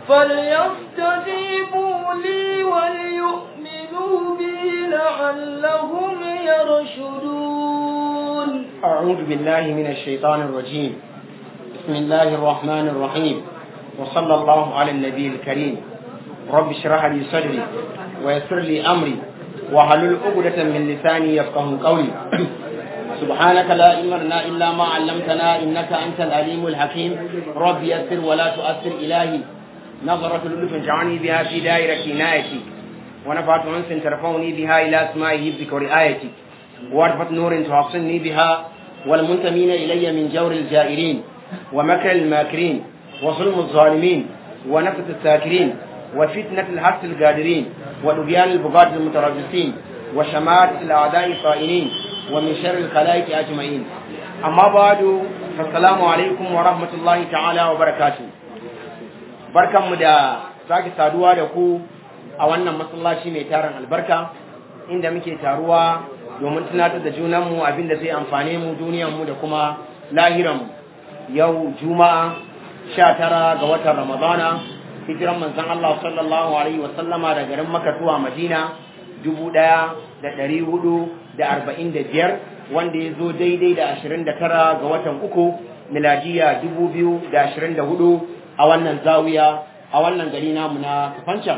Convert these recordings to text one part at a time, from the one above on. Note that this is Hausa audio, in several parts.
فليستجيبوا لي وليؤمنوا بي لعلهم يرشدون أعوذ بالله من الشيطان الرجيم بسم الله الرحمن الرحيم وصلى الله على النبي الكريم رب اشرح لي صدري ويسر لي أمري وحلل عقدة من لساني يفقه قولي سبحانك لا علم لنا إلا ما علمتنا إنك أنت العليم الحكيم رب يسر ولا تؤثر إلهي نظرة لطف جعلني بها في دائرة عنايتي ونفعت أنس ترفعني بها إلى أسماء حفظك ورعايتي وارفة نور تحصني بها والمنتمين إلي من جور الجائرين ومكر الماكرين وظلم الظالمين ونفة الساكرين وفتنة الحس القادرين ولبيان البغاة المتربصين وشماتة الأعداء الطائنين ومن شر الخلائق أجمعين أما بعد فالسلام عليكم ورحمة الله تعالى وبركاته barkan mu da sake saduwa da ku a wannan masallaci mai tarin albarka inda muke taruwa domin tunatar da junanmu abin da zai amfane mu duniyanmu da kuma lahiranmu yau juma'a sha tara ga watan ramadana hijiran manzon Allah sallallahu alaihi wa sallama da garin Makka zuwa Madina dubu ɗaya da ɗari hudu da arba'in da biyar wanda ya zo daidai da ashirin da tara ga watan uku miladiya dubu biyu da ashirin da hudu a wannan zawiya a wannan gari namu na kafancan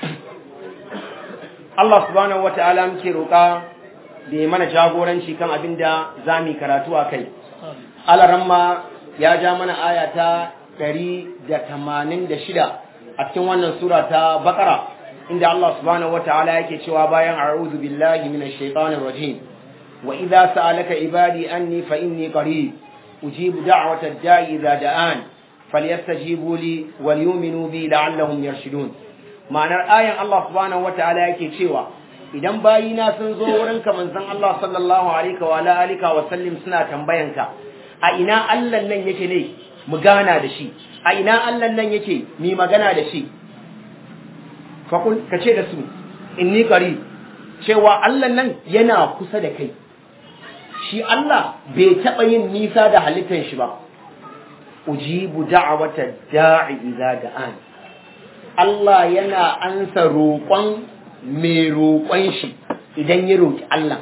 Allah subhanahu wa ta'ala muke roƙa da ya mana jagoranci kan abin da za mu karatu a kai alaramma ya ja mana aya ta ɗari da tamanin da shida a cikin wannan sura ta bakara inda Allah subhanahu wa ta'ala yake cewa bayan a'udhu billahi minash shaitanir rajim wa idza sa'alaka ibadi anni fa inni qarib ujibu da'watad da'i idza da'an falyastajibu li wal yu'minu bi la'allahum yarshudun ma'anar ayan Allah subhanahu wa ta'ala yake cewa idan bayina sun zo wurin ka manzon Allah sallallahu alaihi wa alihi wa sallim suna tambayanka a ina Allah nan yake ne mu gana da shi a ina Allah nan yake mi magana da shi fakul ka ce da su inni qari cewa Allah nan yana kusa da kai shi Allah bai taɓa yin nisa da halittar shi ba ujibu da'wata da'i idza da'an Allah yana ansa roƙon mai roƙon shi idan ya roƙi Allah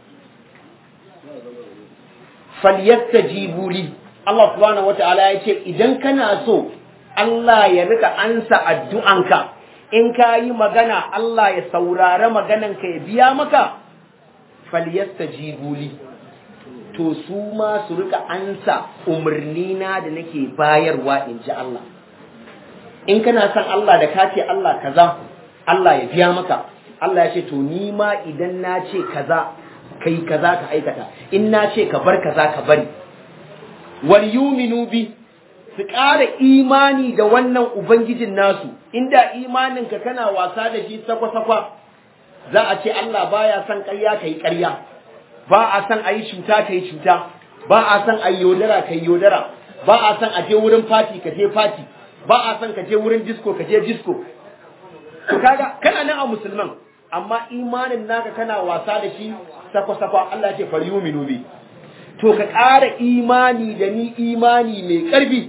falyastajibu li Allah subhanahu wata'ala ya ce idan kana so Allah ya rika ansa addu'anka in ka yi magana Allah ya saurara magananka ya biya maka falyastajibu li to su ma su rika ansa umarni na da nake bayarwa in ji Allah in kana son Allah da ka ce Allah kaza Allah ya biya maka Allah ya ce to ni ma idan na ce kaza kai kaza ka aikata in na ce ka bar kaza ka bari wal yuminu bi su ƙara imani da wannan ubangijin nasu inda imanin ka kana wasa da shi sakwa-sakwa za a ce Allah baya son ƙarya kai ƙarya ba a son a yi cuta kai cuta ba a son a yi yodara kai yodara ba a son a je wurin fati ka je fati ba a son ka je wurin disco ka je disco to kaga kana nan a musulman amma imanin naka kana wasa da shi sakwa-sakwa Allah ce fal yuminu bi to ka ƙara imani da ni imani mai ƙarfi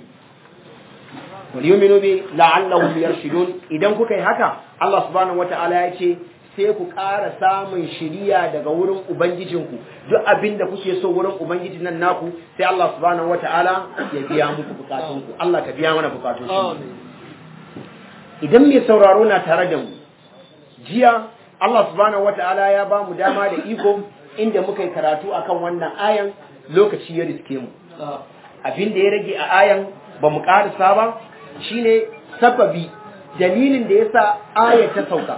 wal yuminu bi la'allahum yarshudun idan kuka yi haka Allah subhanahu wata'ala ya ce sai ku ƙara samun shiriya daga wurin ubangijinku duk abin da kuke so wurin ubangijin nan naku sai Allah subhanahu wata'ala ya biya muku bukatunku Allah ka biya mana bukatunku idan mai sauraro na tare da mu jiya Allah subhanahu wata'ala ya ba mu dama da iko inda muka yi karatu akan wannan ayan lokaci ya riske mu abin da ya rage a ayan ba mu karisa ba shine sababi dalilin da yasa ayar ta sauka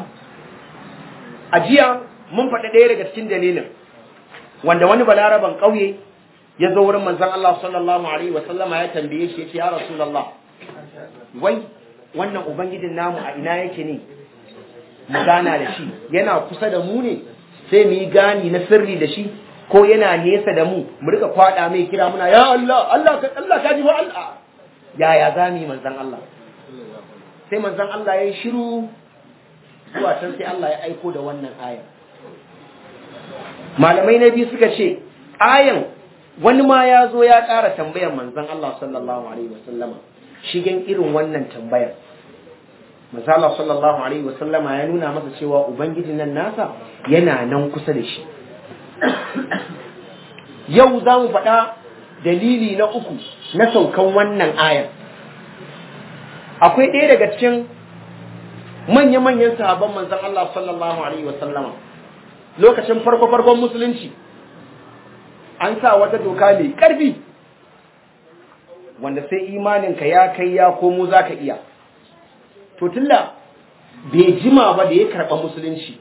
a jiya mun faɗi ɗaya daga cikin dalilin wanda wani balaraban ƙauye ya zo wurin manzon Allah sallallahu alaihi wa sallama ya tambaye shi ya ce ya rasulullah wai wannan ubangijin namu a ina yake ne mu gana da shi yana kusa da mu ne sai mu yi gani na sirri da shi ko yana nesa da mu mu rika kwada mai kira muna ya Allah Allah ka Allah ka ji wa Allah yaya za mu yi manzon Allah sai manzon Allah ya yi shiru zuwa can sai Allah ya aiko da wannan aya malamai na biyu suka ce ayan wani ma ya zo ya ƙara tambayar manzon Allah sallallahu alaihi wasallama shigen irin wannan tambayar misala sallallahu alaihi wasallama ya nuna masa cewa ubangijin nan nasa yana nan kusa da shi yau za mu faɗa dalili na uku na saukan wannan ayar akwai ɗaya daga cikin manya-manyan sahabban manzan Allah sallallahu alaihi wasallama lokacin farko-farkon musulunci an sa wata doka mai ƙarfi wanda sai imaninka ya kai ya komo za ka iya to tunda bai jima ba da ya karɓa musulunci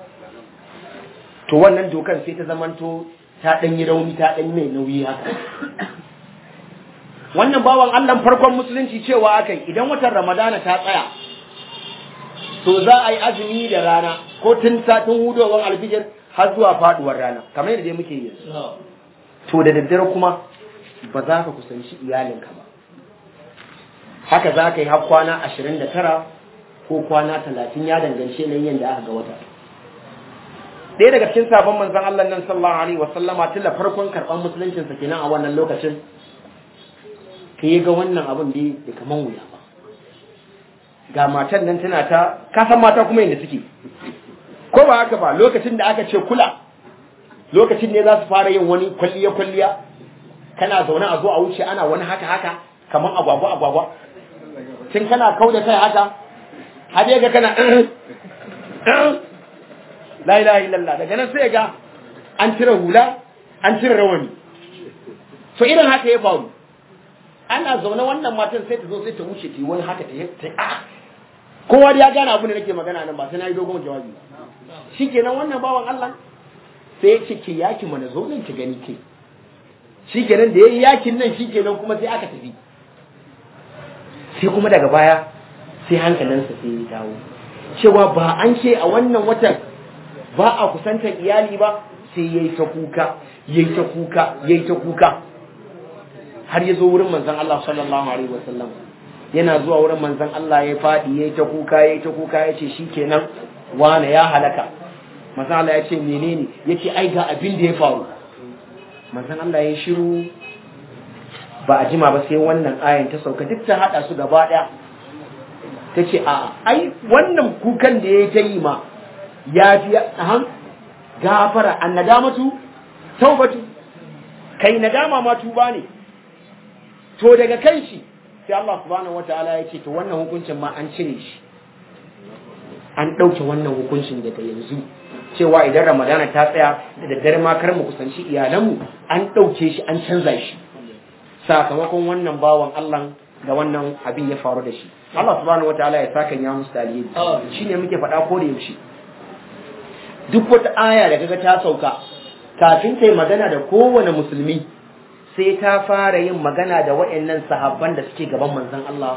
to wannan dokan sai ta zamanto ta ɗan yi rauni ta ɗan mai nauyi haka wannan bawan allah farkon musulunci cewa akai idan watan ramadana ta tsaya to za a yi azumi da rana ko tun satin hudowar alfijir har zuwa faduwar rana kamar yadda dai muke yi to da daddare kuma ba za ka kusanci iyalinka ba haka za ka yi har kwana ashirin da tara ko kwana talatin ya dangance na yadda aka ga wata ɗaya daga cikin sabon manzan Allah nan sallallahu alaihi wa sallama tilla farkon karɓar musuluncin sa kenan a wannan lokacin ka yi ga wannan abin da da kaman wuya ba ga matan nan tana ta kasan mata kuma yadda suke ko ba haka ba lokacin da aka ce kula lokacin ne za su fara yin wani kwalliya kwalliya kana zaune a zo a wuce ana wani haka haka kaman agwagwa agwagwa tun kana kau da kai haka har ga kana la ilaha illallah daga nan sai ga an cire hula an cire rawani so irin haka ya faru ana zaune wannan matan sai ta zo sai ta wuce ta yi wani haka ta ta a kowa da ya gane abin da nake magana nan ba sai na yi dogon jawabi shikenan wannan bawan Allah sai ya ce ke yaki mana zo nan ki gani ke shikenan da yayi yakin nan shikenan kuma sai aka tafi sai kuma daga baya sai hankalinsa sai ya dawo cewa ba an ce a wannan watan ba a kusantar iyali ba sai yayi ta kuka yayi ta kuka yayi ta kuka har ya zo wurin manzon Allah sallallahu alaihi wasallam yana zuwa wurin manzon Allah ya fadi yayi ta kuka yayi ta kuka yace shikenan wane ya halaka manzon Allah ya ce menene yace ai ga abin da ya faru manzon Allah ya shiru ba a jima ba sai wannan ayan ta sauka duk ta hada su gaba daya ta ce a ai wannan kukan da ya ta yi ma ya fi ahan gafara an nadamatu taubatu kai nadama ma tuba ne to daga kan shi sai Allah subhanahu wataala ya ce to wannan hukuncin ma an cire shi an ɗauke wannan hukuncin daga yanzu cewa idan ramadana ta tsaya da daddare ma kar mu kusanci iyalanmu an ɗauke shi an canza shi sakamakon wannan bawan Allah da wannan abin ya faru da shi Allah subhanahu wataala ya saka ya musu dalili shine muke faɗa ko da yaushe duk wata aya da kaga ta sauka kafin ta yi magana da kowane musulmi sai ta fara yin magana da waɗannan sahabban da suke gaban manzon Allah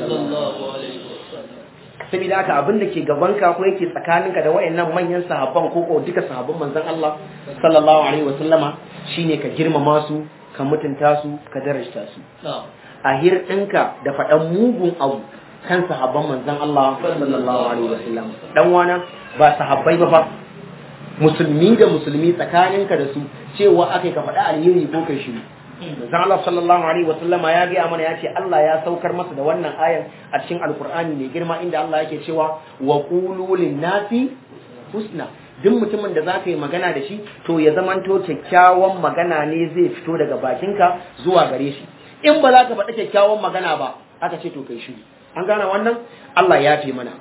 saboda haka abin da ke gabanka ko yake tsakaninka da waɗannan manyan sahabban ko ko duka sahabban manzon Allah sallallahu alaihi wasallama shine ka girmama su ka mutunta su ka darajta su a hirɗinka da faɗan mugun abu kan sahabban manzon Allah sallallahu alaihi wasallam dan wana ba sahabbai ba fa musulmi da musulmi tsakaninka da su cewa akai ka faɗa alheri ko kai shiru manzon Allah sallallahu alaihi wasallam ya ga mana ya ce Allah ya saukar masa da wannan ayan a cikin alkur'ani mai girma inda Allah yake cewa wa qulu lin-nasi husna duk mutumin da zaka yi magana da shi to ya zamanto kyakkyawan magana ne zai fito daga bakinka zuwa gare shi in ba za ka faɗi kyakkyawan magana ba aka ce to kai shi an gane wannan Allah ya fi mana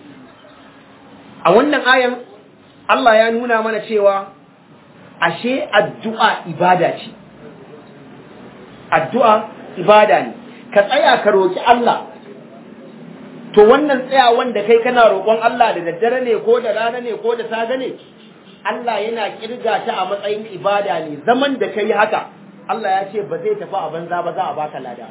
a wannan ayan Allah ya nuna mana cewa ashe addu'a ibada ce addu'a ibada ne ka tsaya ka roki Allah to wannan tsayawan da kai kana roƙon Allah da daddare ne ko da rana ne ko da safe ne Allah yana kirga ta a matsayin ibada ne zaman da kai haka Allah ya ce ba zai tafi a banza ba za a baka lada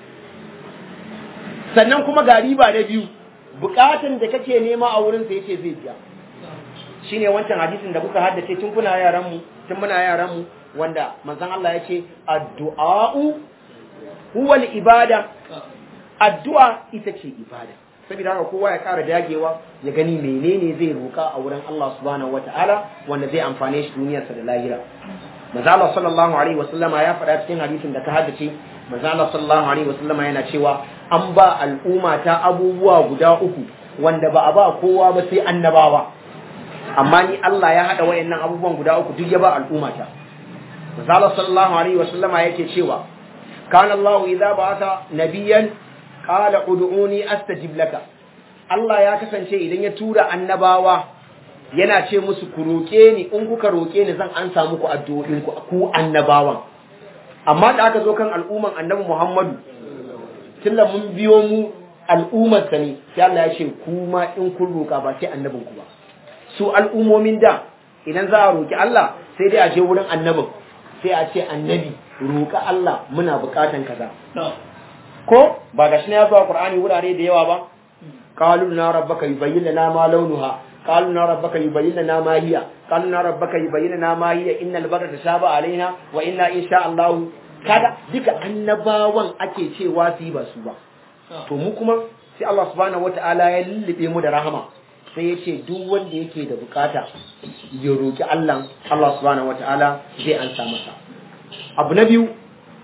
sannan kuma ga riba na biyu bukatun da kake nema a wurin sa yace zai biya shine wancan hadisin da kuka haddace tun kuna yaran mu tun muna yaran mu wanda manzon Allah yace addu'a'u huwa ibada addu'a ita ce ibada saboda haka kowa ya kara dagewa ya gani menene zai roka a wurin Allah subhanahu wataala wanda zai amfane shi duniyarsa da lahira manzo Allah sallallahu alaihi wasallama ya faɗa cikin hadisin da ka haddace manzo Allah sallallahu alaihi wasallama yana cewa an ba al'umma ta abubuwa guda uku wanda ba a ba kowa ba sai annabawa amma ni Allah ya hada wayannan abubuwan guda uku duk ya ba al'umma ta Misali sallallahu alaihi wa sallama yake cewa kana Allah idza ba'atha nabiyyan qala ud'uni astajib laka Allah ya kasance idan ya tura annabawa yana ce musu ku roƙe ni in kuka roƙe ni zan ansa muku addu'o'in ku ku annabawan amma da aka zo kan al'umman annabi Muhammadu tunda mun biyo mu al'ummar sa ne sai Allah ya ce kuma in kun roƙa ba sai annabin ku ba su al'ummomin da idan za a roƙi Allah sai dai a je wurin annabin sai a ce annabi roƙa Allah muna buƙatan kaza ko ba gashi ne ya zo a Qur'ani wurare da yawa ba qalu na rabbaka yubayyin lana ma launuha qalu na rabbaka yubayyin lana ma hiya qalu na rabbaka yubayyin lana ma hiya innal barra tashaba alaina wa inna insha Allah kada duka annabawan ake cewa su yi ba su ba to mu kuma sai Allah subhanahu wataala ya lullube mu da rahama sai ya ce duk wanda yake da bukata ya roki Allah Allah subhanahu wataala zai ansa masa abu na biyu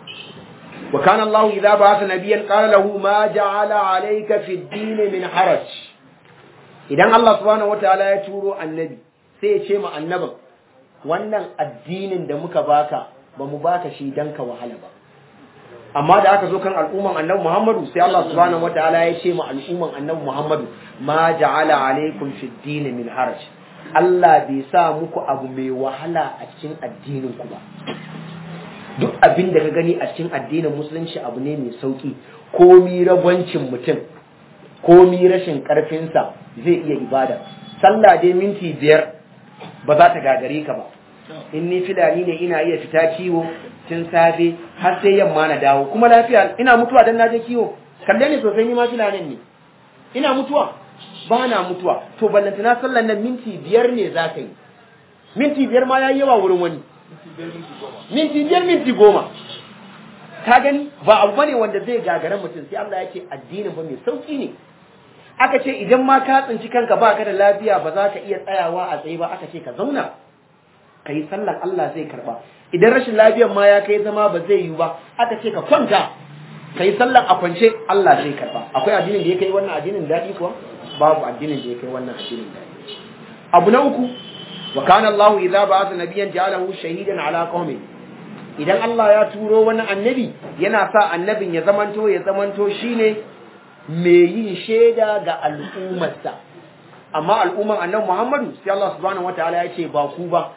wa kana Allah idza ba'atha nabiyyan qala lahu ma ja'ala alayka fi ad-din min haraj idan Allah subhanahu wataala ya turo annabi sai ya ce ma annabin wannan addinin da muka baka ba mu baka shi dan ka wahala ba amma da aka zo kan al'umman annabi Muhammadu sai Allah subhanahu wataala ya ce ma al'umman annabi Muhammadu ma ja'ala alaykum fi ad-din min haraj Allah bai sa muku abu mai wahala a cikin addinin ku ba duk abin da ka gani a cikin addinin musulunci abu ne mai sauki komi ragwancin mutum komi rashin karfinsa zai iya ibada sallah dai minti biyar ba za ta gagare ka ba in ni filani ne ina iya fita kiwo tun safe har sai yamma na dawo kuma lafiya ina mutuwa dan naje kiwo kalle ne sosai ni ma filanin ne ina mutuwa ba na mutuwa to ballantana sallan nan minti biyar ne za ka yi minti biyar ma ya yi yawa wurin wani minti biyar minti goma ka gani ba abu bane wanda zai gagara mutum sai Allah ya ce addinin ba mai sauki ne aka ce idan ma ka tsinci kanka ba ka da lafiya ba za ka iya tsayawa a tsaye ba aka ce ka zauna ka yi sallan Allah zai karba idan rashin lafiyar ma ya kai zama ba zai yi ba aka ce ka kwanta ka yi sallan a kwance Allah zai karba akwai addinin da ya kai wannan addinin daɗi kuwa babu addinin da ya kai wannan addinin daɗi abu na uku wa kana Allah idza ba'atha nabiyyan ja'alahu shahidan ala qaumi idan Allah ya turo wani annabi yana sa annabin ya zamanto ya zamanto shine mai yin shaida ga al'ummarsa amma al'umman annabi Muhammadu sai Allah subhanahu wataala ya ce ba ku ba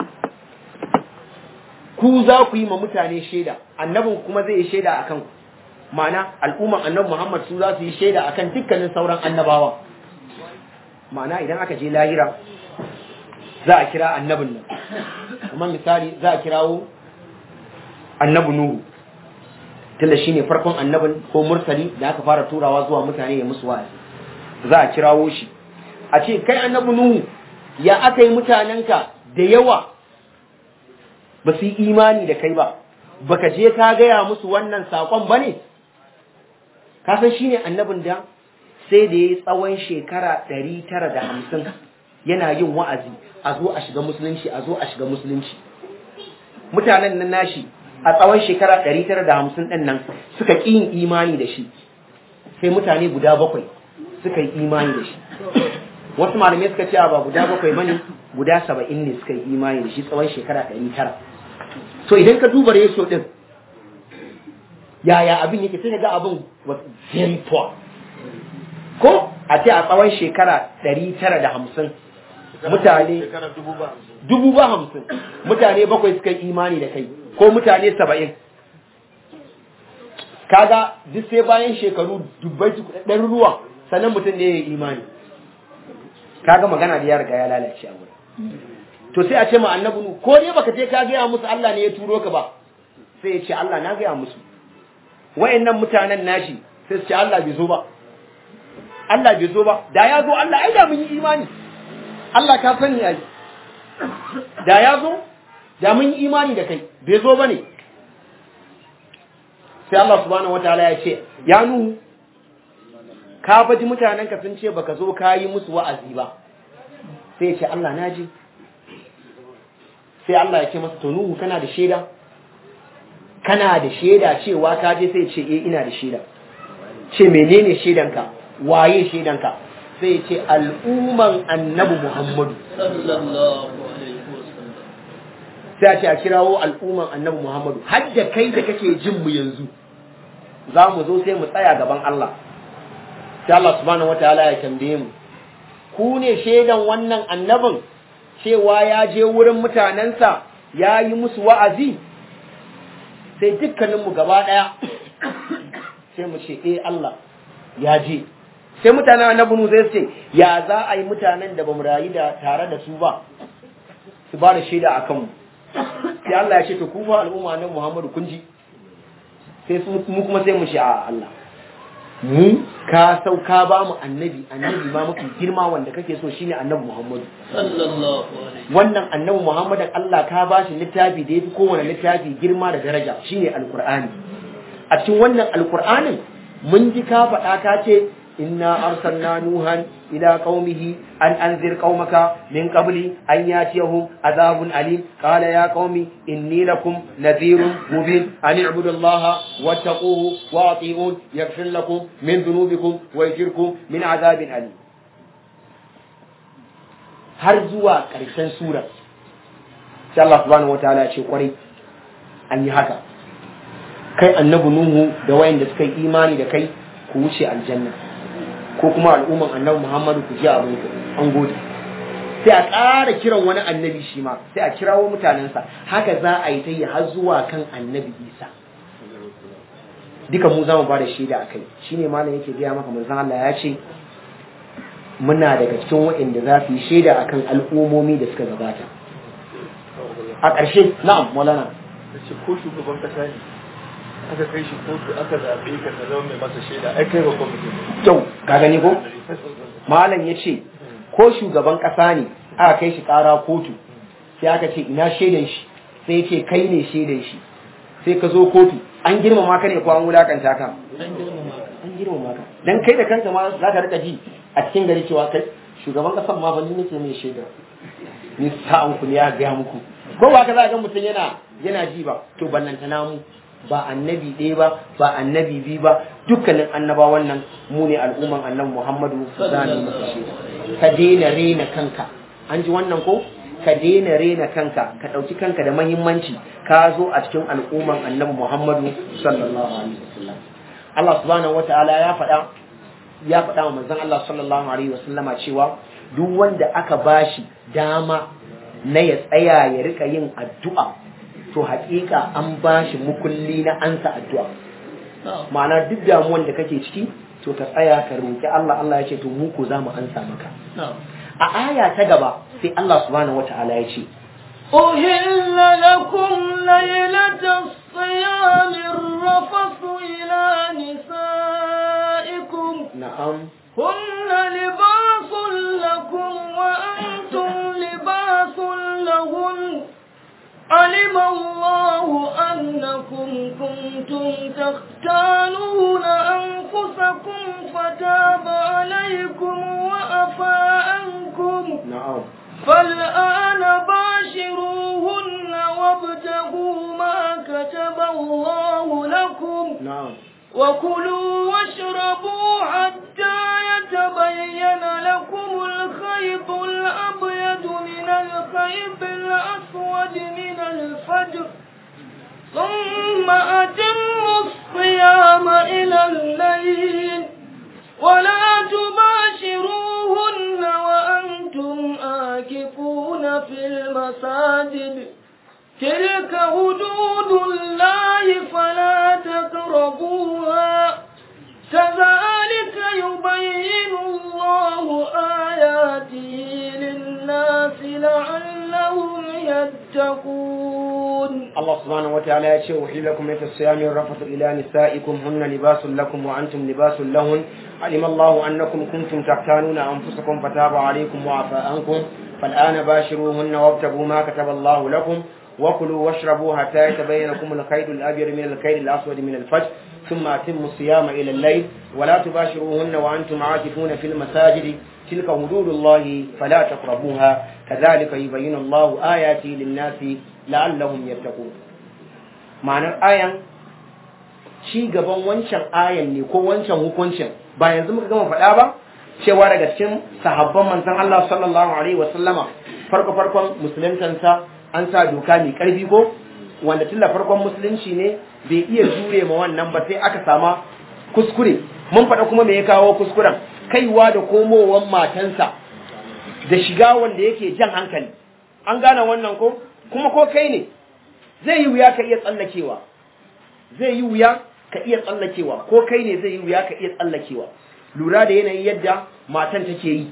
ku za ku yi ma mutane shaida annabin kuma zai yi shaida akan ku ma'ana al'umman annabi Muhammad su za su yi shaida akan dukkanin sauran annabawa ma'ana idan aka je lahira za a kira annabin nan kuma misali za a kirawo annabi nuhu tunda shine farkon annabin ko mursali da aka fara turawa zuwa mutane ya musu wa'azi za a kirawo shi a ce kai annabi nuhu ya aka yi mutanenka da yawa ba su yi imani da kai ba baka je ka gaya musu wannan sakon ba ne ka san shine annabin da sai da ya yi tsawon shekara ɗari tara da hamsin yana yin wa'azi a zo a shiga musulunci a zo a shiga musulunci mutanen nan nashi a tsawon shekara ɗari tara da hamsin ɗin nan suka ƙi yin imani da shi sai mutane guda bakwai suka yi imani da shi wasu malamai suka ce ba guda bakwai bane guda saba'in ne suka yi imani da shi tsawon shekara ɗari tara so idan ka duba ratio ɗin yaya abin yake sai ga abin was very poor ko a ce a tsawon shekara ɗari tara da hamsin mutane dubu ba hamsin mutane bakwai suka yi imani da kai ko mutane saba'in kaga duk sai bayan shekaru dubbai ɗaruruwa sannan mutum ne ya yi imani kaga magana da ya riga ya lalace a wurin to sai a ce ma annabi nu ko dai baka je ka gaya musu Allah ne ya turo ka ba sai ya ce Allah na gaya musu wayannan mutanen nashi sai su ce Allah bai zo ba Allah bai zo ba da ya zo Allah ai da mun yi imani Allah ka sani ai da ya zo da mun yi imani da kai bai zo bane sai Allah subhanahu wataala ya ce ya nuhu ka faji mutanen ka sun ce baka zo ka yi musu wa'azi ba sai ya ce Allah na ji sai Allah ya ce masa to nuhu kana da shaida kana da shaida cewa ka je sai ya ce eh ina da shaida ce menene shaidanka waye shaidanka sai ya ce al'umman annabi Muhammadu sallallahu alaihi wasallam sai a ce a kirawo al'umman annabi Muhammadu har da kai da kake jin mu yanzu za mu zo sai mu tsaya gaban Allah sai Allah subhanahu wataala ya tambaye mu ku ne shaidan wannan annabin cewa ya je wurin mutanensa ya yi musu wa'azi sai dukkaninmu gaba ɗaya sai mu ce eh Allah ya je sai mutanen annabi nu zai ce ya za a yi mutanen da bamu rayu da tare da su ba su ba da shaida a kanmu sai Allah ya ce to ku fa al'umma nan Muhammadu kun ji sai su mu kuma sai mu ce a Allah mu ka sau ka ba mu annabi annabi ma mafi girma wanda kake so shine annabi Muhammadu sallallahu alaihi wannan annabi Muhammadin Allah ka ba shi littafi da yafi kowane littafi girma da daraja shine alqur'ani a cikin wannan alqur'anin mun ji ka faɗa ka ce inna arsalna nuhan ila qaumihi an anzir qaumaka min qabli an yatiyahum azabun alim qala ya qaumi inni lakum nadhirun mubin an i'budu allaha wattaquhu wa ati'un yaghfir lakum min dhunubikum wa yajirkum min azabin alim har zuwa ƙarshen sura sai Allah subhanahu wataala ya ce kwarai an yi haka kai annabi nuhu da wayanda suka yi imani da kai ku wuce aljanna ko kuma al'umman annabi muhammadu ku ji abin ku an gode sai a ƙara kiran wani annabi shi ma sai a kirawo mutanensa haka za a yi ta yi har zuwa kan annabi isa duka mu za mu ba da shaida a kai shine malam yake gaya maka manzon Allah ya ce muna daga cikin waɗanda za su yi shaida akan al'ummomi da suka gabata a ƙarshe na'am maulana da ce ko shugaban kasa ne aka kai shi kotu aka zaɓe ka ta zama mai masa shaida ai kai babban mutum ne kyau ka gani ko malam ya ce ko shugaban ƙasa ne aka kai shi ƙara kotu sai aka ce ina shaidan shi sai ya ce kai ne shaidan shi sai ka zo kotu an girmama ka ne ko an wulakanta ka an girmama an girmama ka dan kai da kanka ma za ka rika ji a cikin gari cewa kai shugaban kasan ma ba ni nake mai shaida ni sa'an ku ne ya ga muku ko ba ka za ga mutum yana yana ji ba to ballanta namu ba annabi ɗaya ba ba annabi biyu ba dukkanin annabawan nan mu ne al'umman annabi Muhammadu zani masa shaida ka daina rena kanka an ji wannan ko ka daina rena kanka ka ɗauki kanka da mahimmanci ka zo a cikin al'umman annabi Muhammadu sallallahu alaihi wasallam Allah subhanahu wataala ya faɗa ya faɗa wa manzon Allah sallallahu alaihi wasallama cewa duk wanda aka bashi dama na ya tsaya ya rika yin addu'a to haƙiƙa an bashi mukulli na ansa addu'a ma'ana duk damuwan da kake ciki to ka tsaya ka roki Allah Allah ya ce to mu ko za mu ansa maka a aya ta gaba sai Allah subhanahu wataala ya ce أهل لكم ليلة الصيام الرفث إلى نسائكم na'am هن لباس لكم وأنتم لباس لهن علم الله أنكم كنتم تختانون أنفسكم فتاب عليكم وأفى عنكم na'am فالآن باشروهن وابتغوا ما كتب الله لكم na'am وكلوا واشربوا حتى يتبين لكم الخيط الأبيض من الخيط الأسود من الفجر ثم أتموا الصيام إلى الليل ولا تباشروهن وأنتم آكفون في المساجد تلك حدود الله فلا تقربوها كذلك يبين الله آياته للناس لعلهم يتقون Allah subhanahu wa ta'ala ya ce wa hilakum yata siyami rafatu ila nisaikum hunna libasun lakum wa antum libasun lahun alim Allah annakum kuntum tahtanuna anfusakum fataba alaykum wa afa ankum fal'ana bashiruhunna wabtagu ma kataba Allah lakum wa kulu washrabu hatta yatabayyana lakum al-khayt al-abyad min al-khayt al-aswad min al-fajr thumma atimmu siyama ila al-layl wa la tubashiruhunna wa antum aakifuna fil masajid تلك حدود الله فلا تقربوها كذلك يبين الله آياته للناس لعلهم يتقون ma'anar ayan ci gaban wancan ayan ne ko wancan hukuncin ba yanzu muka gama faɗa ba cewa daga cikin sahabban manzon Allah sallallahu alaihi wasallama farko farkon musuluntansa an sa doka mai karfi ko wanda tun da farkon musulunci ne bai iya jure ma wannan ba sai aka sama kuskure mun faɗa kuma me ya kawo kuskuren kaiwa da komowar matansa da shiga wanda yake jan hankali an gane wannan ko kuma ko kai ne zai yi wuya ka iya tsallakewa zai yi wuya ka iya tsallakewa ko kai ne zai yi wuya ka iya tsallakewa lura da yanayin yadda matan take yi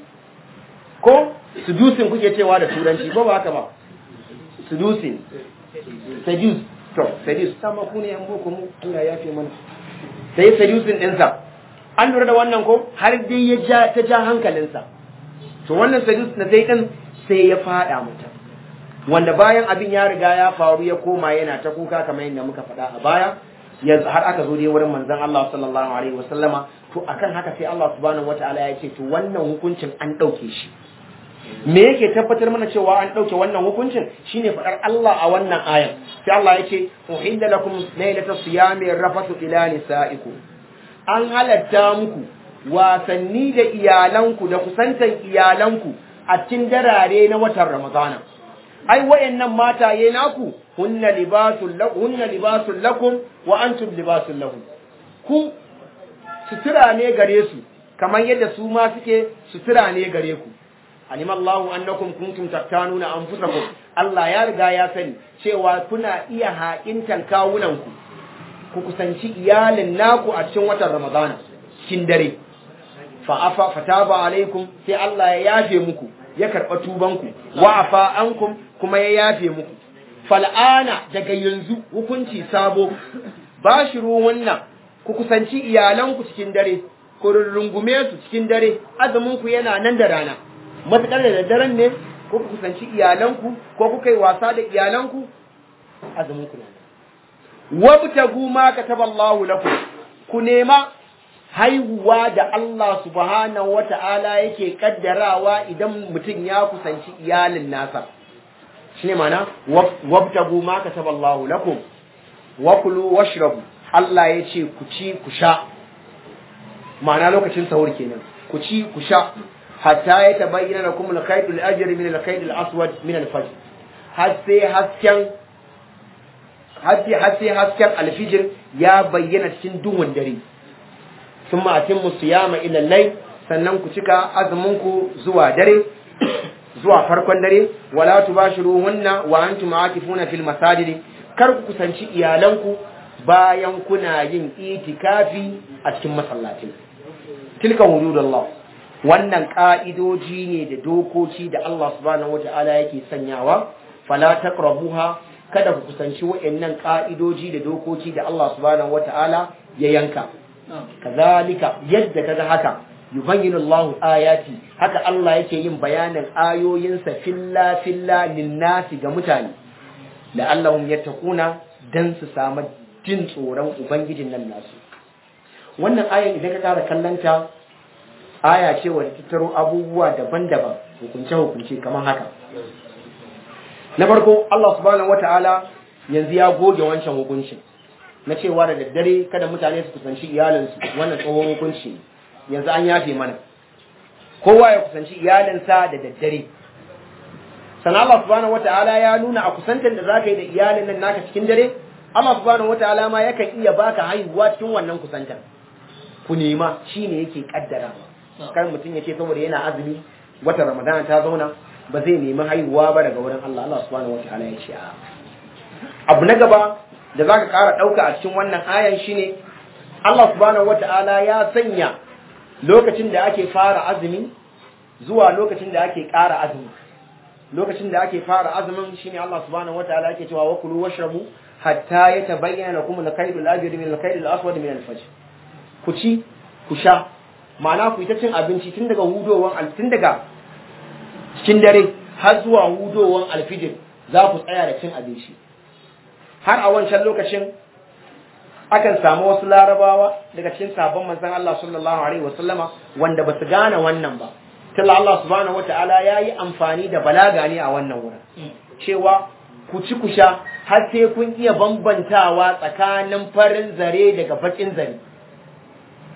ko seducing kuke cewa da turanci ko ba haka ba seducing seduce to seduce sama ku ne yan boko mu Allah ya fi mana sai seducing ɗinsa an lura da wannan ko har dai ya ja ta ja hankalinsa to wannan seduce na sai ɗin sai ya faɗa mata wanda bayan abin ya riga ya faru ya koma yana ta kuka kamar yadda muka faɗa a baya yanzu har aka zo dai wurin manzon Allah sallallahu alaihi wasallama to akan haka sai Allah subhanahu wataala ya ce to wannan hukuncin an ɗauke shi me yake tabbatar mana cewa an ɗauke wannan hukuncin shine faɗar Allah a wannan ayan sai Allah ya ce uhilla lakum laylata siyami rafatu ila nisaikum an halatta muku wasanni da iyalanku da kusantan iyalanku a cikin darare na watan Ramadana ai wayannan mataye naku hunna libasul lakum hunna libasul lakum wa antum libasul lahum ku sutura ne gare su kamar yadda su ma suke sutura ne gare ku alim Allah annakum kuntum tattanuna anfusakum Allah ya riga ya sani cewa kuna iya haƙintan kawunanku ku kusanci iyalin naku a cikin watan Ramadana cikin dare fa afa fataba alaikum sai Allah ya yafe muku ya karɓa tubanku wa afa ankum kuma ya yafe muku fal'ana daga yanzu hukunci sabo bashiru wannan ku kusanci iyalanku cikin dare ku rungume su cikin dare azuminku yana nan da rana matuƙar da daddaren ne ko ku kusanci iyalanku ko kuka yi wasa da iyalanku azuminku na wabtagu ma kataballahu lakum ku nema haihuwa da Allah subhanahu wata'ala yake kaddarawa idan mutum ya kusanci iyalin nasa shine mana wabtagu ma kataballahu lakum wa kulu washrabu Allah ya ce ku ci ku sha ma'ana lokacin sahur kenan ku ci ku sha hatta ya tabayyana lakum al-khayt al-ajr min al-khayt al-aswad min al-fajr har sai hasken har sai hasken alfijir ya bayyana cikin duhun dare thumma atimmu siyama ila al-layl sannan ku cika azumin ku zuwa dare zuwa farkon dare wala tubashiruhunna wa antum aakifuna fil masajid kar ku kusanci iyalanku bayan kuna yin itikafi a cikin masallatai tilka hududullah wannan ka'idoji ne da dokoki da Allah subhanahu wata'ala yake sanyawa fala taqrabuha kada ku kusanci wayannan ka'idoji da dokoki da Allah subhanahu wata'ala ya yanka kazalika yadda kaga haka yubayyinu Allahu ayati haka Allah yake yin bayanin ayoyinsa filla filla linnasi ga mutane la'allahum yattaquna dan su samu jin tsoron ubangijin nan nasu wannan ayan idan ka kara kallanta aya ce wadda tattaro abubuwa daban-daban hukunce-hukunce kamar haka na farko Allah subhanahu wata'ala yanzu ya goge wancan hukuncin na cewa da daddare kada mutane su kusanci iyalinsu wannan tsohon hukunci yanzu an yafe mana kowa ya kusanci iyalinsa da daddare sannan Allah subhanahu wata'ala ya nuna a kusantar da zaka yi da iyalin nan naka cikin dare Allah subhanahu wata'ala ma yakan iya baka haihuwa cikin wannan kusantar ku nema shine yake kaddara kar mutum ya ce saboda yana azumi wata ramadana ta zauna ba zai nemi haihuwa ba daga wurin Allah Allah subhanahu wata'ala ya ce a abu na gaba da zaka ƙara ɗauka a cikin wannan ayan shine Allah subhanahu wata'ala ya sanya lokacin da ake fara azumi zuwa lokacin da ake ƙara azumi lokacin da ake fara azumin shine Allah subhanahu wataala yake cewa wa kulu washrabu hatta yatabayyana lakum al-khayr al-abyad min al-khayr al-aswad min al-fajr ku ci ku sha ma'ana ku yi ta cin abinci tun daga hudowan tun daga cikin dare har zuwa hudowan alfijir za ku tsaya da cin abinci har a wancan lokacin akan samu wasu larabawa daga cikin sabon manzon Allah sallallahu alaihi wasallama wanda ba su gane wannan ba tilla Allah subhanahu wataala yayi amfani da balaga ne a wannan wurin cewa ku ci ku sha har sai kun iya bambantawa tsakanin farin zare daga bakin zare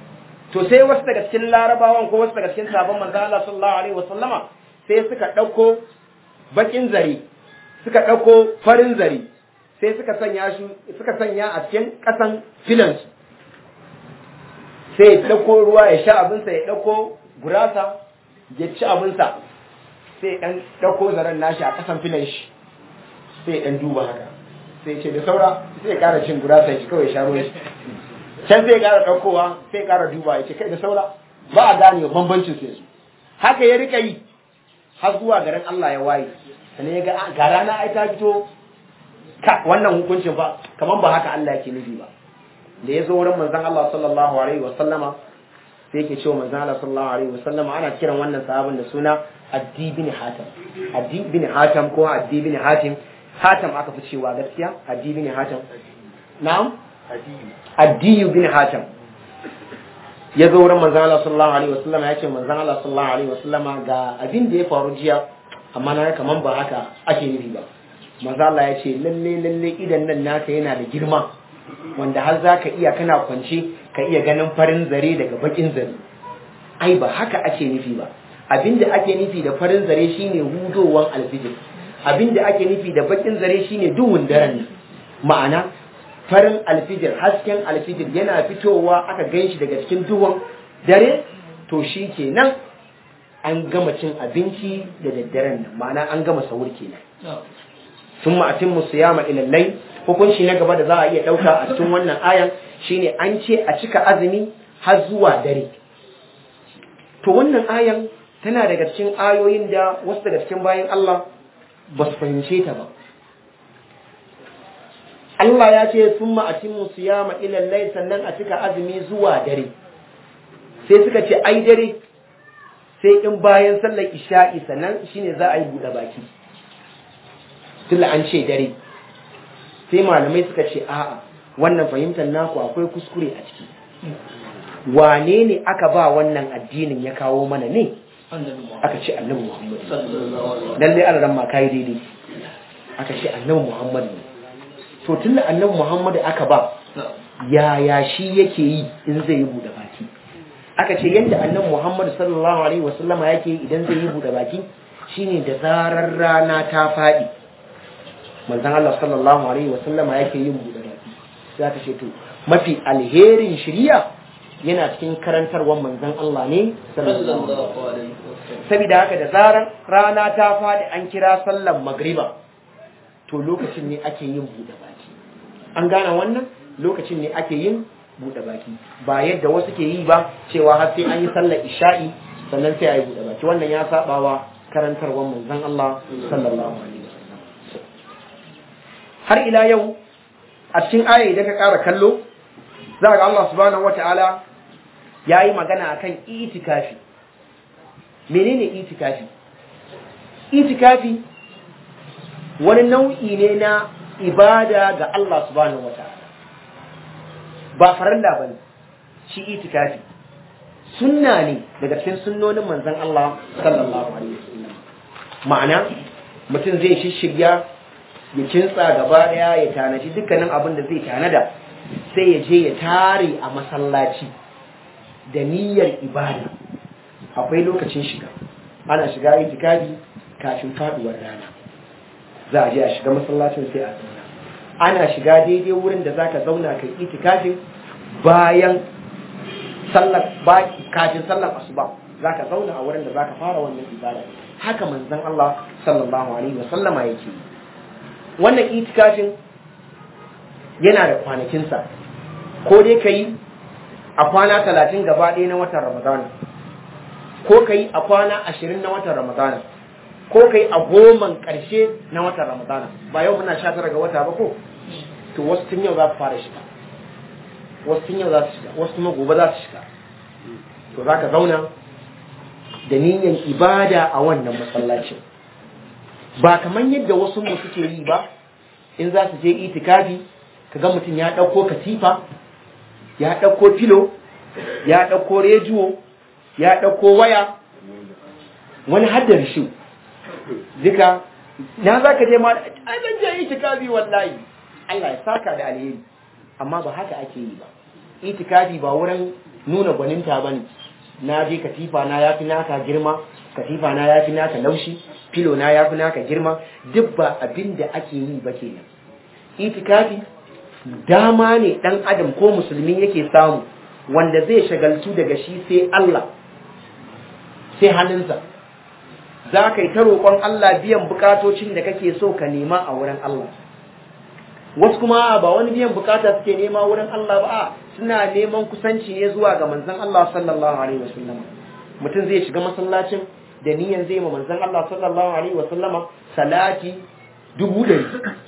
to sai wasu daga cikin larabawan ko wasu daga cikin sabon manzo Allah sallallahu alaihi wasallama sai suka dauko bakin zare suka dauko farin zare sai suka sanya shi suka sanya a cikin kasan filansu sai ya dauko ruwa ya sha abinsa ya dauko gurasa ya ci abinsa sai dan dauko zaren nashi a kasan filan shi sai dan duba haka sai ce da saura sai ya kara cin gurasa shi kawai sha ruwan shi can sai ya kara daukowa sai ya kara duba ya ce kai da saura ba a gane bambancin sai su haka ya rika yi har zuwa garin Allah ya waye sannan ya ga ga rana ai ta fito ka wannan hukuncin fa kaman ba haka Allah yake nufi ba da ya zo wurin manzon Allah sallallahu alaihi wa sallama sai yake cewa manzon Allah sallallahu alaihi wa sallama ana kiran wannan sahabin da suna Addi bin Hatim Addi bin Hatim ko Addi bin Hatim Hatim aka fi cewa gaskiya Addi bin Hatim na'am Addi bin Hatim ya zo wurin manzon Allah sallallahu alaihi wa sallama ya ce manzon Allah sallallahu alaihi wa sallama ga abin da ya faru jiya amma na kaman ba haka ake nufi ba manzo Allah ya ce lalle lalle idan nan naka yana da girma wanda har za ka iya kana kwance ka iya ganin farin zare daga bakin zare ai ba haka ake nufi ba abinda ake nufi da farin zare shine hudowan alfijir abinda ake nufi da bakin zare shine duhun daren ma'ana farin alfijir hasken alfijir yana fitowa aka ganshi daga cikin duhun dare to shi kenan an gama cin abinci da daddaren nan ma'ana an gama sahur kenan sun ma'atin musu yama ilallai hukunci na gaba da za a iya ɗauka a cikin wannan ayan shine an ce a cika azumi har zuwa dare to wannan ayan tana daga cikin ayoyin da wasu daga cikin bayan Allah ba su fahimce ta ba Allah ya ce sun ma'atin musu yama ilallai sannan a cika azumi zuwa dare sai suka ce ai dare sai in bayan sallar isha'i sannan shine za a yi buɗe baki tunda an ce dare sai malamai suka ce a'a wannan fahimtar naku akwai kuskure a ciki wane ne aka ba wannan addinin ya kawo mana ne aka ce annabi muhammad lallai an ran ma kai daidai aka ce annabi muhammad ne to tunda annabi muhammad aka ba yaya shi yake yi in zai yi buɗe baki aka ce yadda annabi muhammad sallallahu alaihi wasallama yake yi idan zai yi buɗe baki shine da zarar rana ta faɗi manzon Allah sallallahu alaihi wasallama yake yin buɗe baki za ta ce to mafi alherin shiriya yana cikin karantarwar manzon Allah ne sallallahu alaihi saboda haka da zarar rana ta faɗi an kira sallar magriba to lokacin ne ake yin buɗe baki an gane wannan lokacin ne ake yin buɗe baki ba yadda wasu ke yi ba cewa har sai an yi sallar isha'i sannan sai a yi buɗe baki wannan ya sabawa karantarwar manzon Allah sallallahu alaihi har ila yau a cikin aya idan ka ƙara kallo za ga Allah subhanahu wata'ala ya yi magana akan itikafi menene itikafi itikafi wani nau'i ne na ibada ga Allah subhanahu wata'ala ba farilla bane shi itikafi sunna ne daga cikin sunnonin manzon Allah sallallahu alaihi wasallam ma'ana mutum zai shishirya ya kintsa gaba daya ya tanaji dukkanin abin da zai tanada sai ya je ya tare a masallaci da niyyar ibada akwai lokacin shiga ana shiga itikafi kafin faduwar rana za a je a shiga masallacin sai a zauna ana shiga daidai wurin da zaka zauna kai itikafin bayan sallar kafin sallar asuba zaka zauna a wurin da zaka fara wannan ibada haka manzon Allah sallallahu alaihi wa sallama yake wannan itikafin yana da kwanakinsa ko dai ka yi a kwana talatin gaba ɗaya na watan ramadana ko ka yi a kwana ashirin na watan ramadana ko ka yi a goman ƙarshe na watan ramadana ba yau muna sha tara ga wata ba ko to wasu tun yau za su fara shiga wasu tun yau za su shiga wasu kuma gobe za su shiga to za ka zauna da niyyar ibada a wannan masallacin ba kamar yadda wasu mu suke yi ba in za su je itikafi kaga mutum ya ɗauko katifa ya ɗauko filo ya ɗauko rediyo ya ɗauko waya wani haddar shi duka na za ka je ma ai ban je itikafi wallahi Allah ya saka da alheri amma ba haka ake yi ba itikafi ba wurin nuna gwaninta ba ne na je katifa na ya fi naka girma katifa na ya fi naka laushi filo na ya fi naka girma duk ba abin da ake yi ba kenan itikafi dama ne dan adam ko musulmi yake samu wanda zai shagaltu daga shi sai Allah sai hannunsa za ka yi ta roƙon Allah biyan bukatocin da kake so ka nema a wurin Allah wasu kuma ba wani biyan bukata suke nema wurin Allah ba suna neman kusanci ne zuwa ga manzon Allah sallallahu alaihi wasallam mutum zai shiga masallacin da niyan zai ma manzon Allah sallallahu alaihi wasallama salati dubu ɗari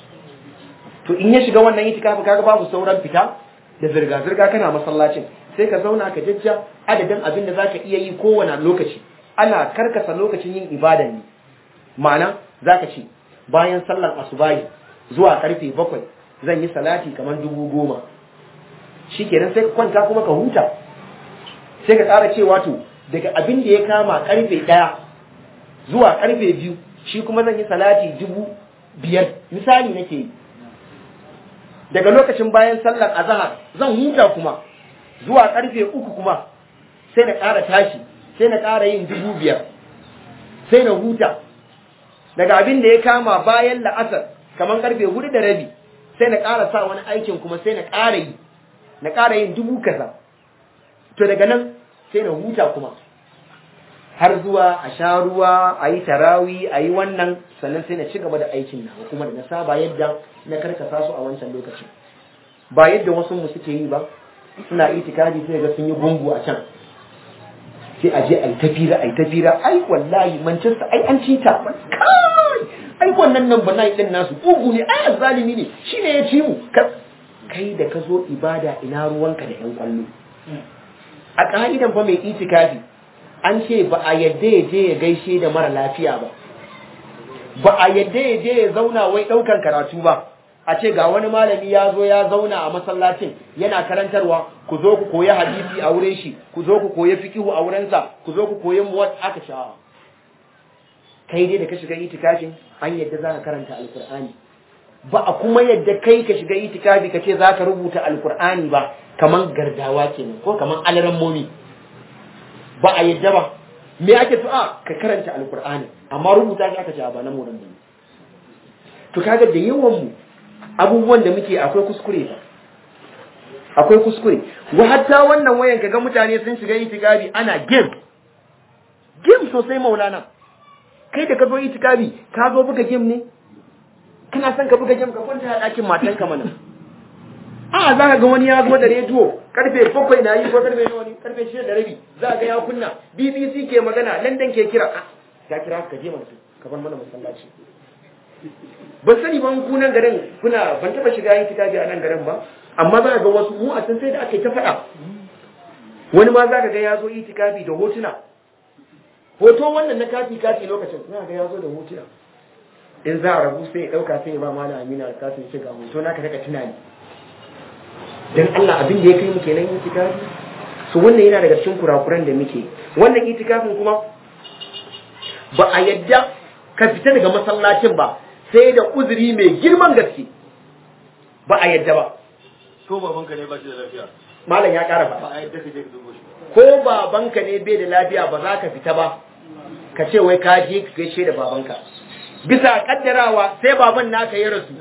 to in ya shiga wannan itikafi kaga babu sauran fita da zirga zirga kana masallacin sai ka zauna ka jajja adadin abin da zaka iya yi kowane lokaci ana karkasa lokacin yin ibada ne ma'ana zaka ce bayan sallar asubahi zuwa karfe bakwai zan yi salati kamar dubu goma shi kenan sai ka kwanta kuma ka huta sai ka ƙara cewa to daga abin da ya kama karfe ɗaya zuwa karfe biyu shi kuma zan yi salati dubu biyar misali nake yi daga lokacin bayan sallar azahar zan huta kuma zuwa karfe uku kuma sai na ƙara tashi sai na ƙara yin dubu biyar sai na huta daga abin da ya kama bayan la'asar kamar karfe hudu da rabi sai na ƙara sa wani aikin kuma sai na ƙara yi na ƙara yin dubu kaza to daga nan sai na huta kuma har zuwa a sha ruwa a yi tarawi a yi wannan sannan sai na ci gaba da aikin na kuma da na saba yadda na karkasa su a wancan lokacin ba yadda wasu mu suke yi ba suna itikadi sai ga sun yi gungu a can sai a je a yi tafira a yi tafira ai wallahi manchester ai an ci ta kai ai wannan nan ba din nasu ugu ne ai azzalimi ne shine ya ci mu kai da ka zo ibada ina ruwanka da yan kwallo a ka'idan fa mai itikafi an ce ba a yadda ya je ya gaishe da mara lafiya ba ba a yadda ya je ya zauna wai ɗaukan karatu ba a ce ga wani malami ya zo ya zauna a masallacin yana karantarwa ku zo ku koyi hadisi a wurin shi ku zo ku koyi fikihu a wurinsa ku zo ku koyi muwat aka sha'awa kai dai da ka shiga itikafin an yadda za ka karanta alkur'ani ba a kuma yadda kai ka shiga itikafi ka ce za ka rubuta alkur'ani ba kaman gardawa kenan ko kaman alaran momi ba a yadda ba me ake so a ka karanta alkur'ani amma rubuta shi aka ce ba na moran ne to kaga da yawan mu abubuwan da muke akwai kuskure ba akwai kuskure wa hatta wannan wayan kaga mutane sun shiga itikafi ana game game sosai maulana kai da ka zo itikafi ka zo buga game ne kana son ka buga game ka kwanta a ɗakin matanka mana a za ka ga wani ya zo da rediyo karfe bakwai na yi ko karfe nawa ne karfe shida da rabi za ga ya kunna bbc ke magana london ke kira ya kira ka je mana ka bar mana masallaci ban sani ban ku nan garin kuna ban taba shiga yin kitabi a nan garin ba amma za ga wasu mu a can sai da ake ta faɗa wani ma za ka ga ya zo itikafi da hotuna hoto wannan na kati kati lokacin za ga ya zo da hotuna in za a rabu sai ya ɗauka sai ya ba mana amina a katin shiga hoto na ka daga tunani dan Allah abin da ya kai mu kenan itikafi so wannan yana daga cikin kurakuran da muke wannan itikafin kuma ba a yadda ka fita daga masallacin ba sai da uzuri mai girman gaske ba a yadda ba ko babanka ne ba shi da lafiya malam ya ƙara ba faɗa a yadda ka je ka dubo shi ko babanka ne bai da lafiya ba za ka fita ba ka ce wai ka je ka gaishe da babanka bisa kaddarawa sai baban naka ya rasu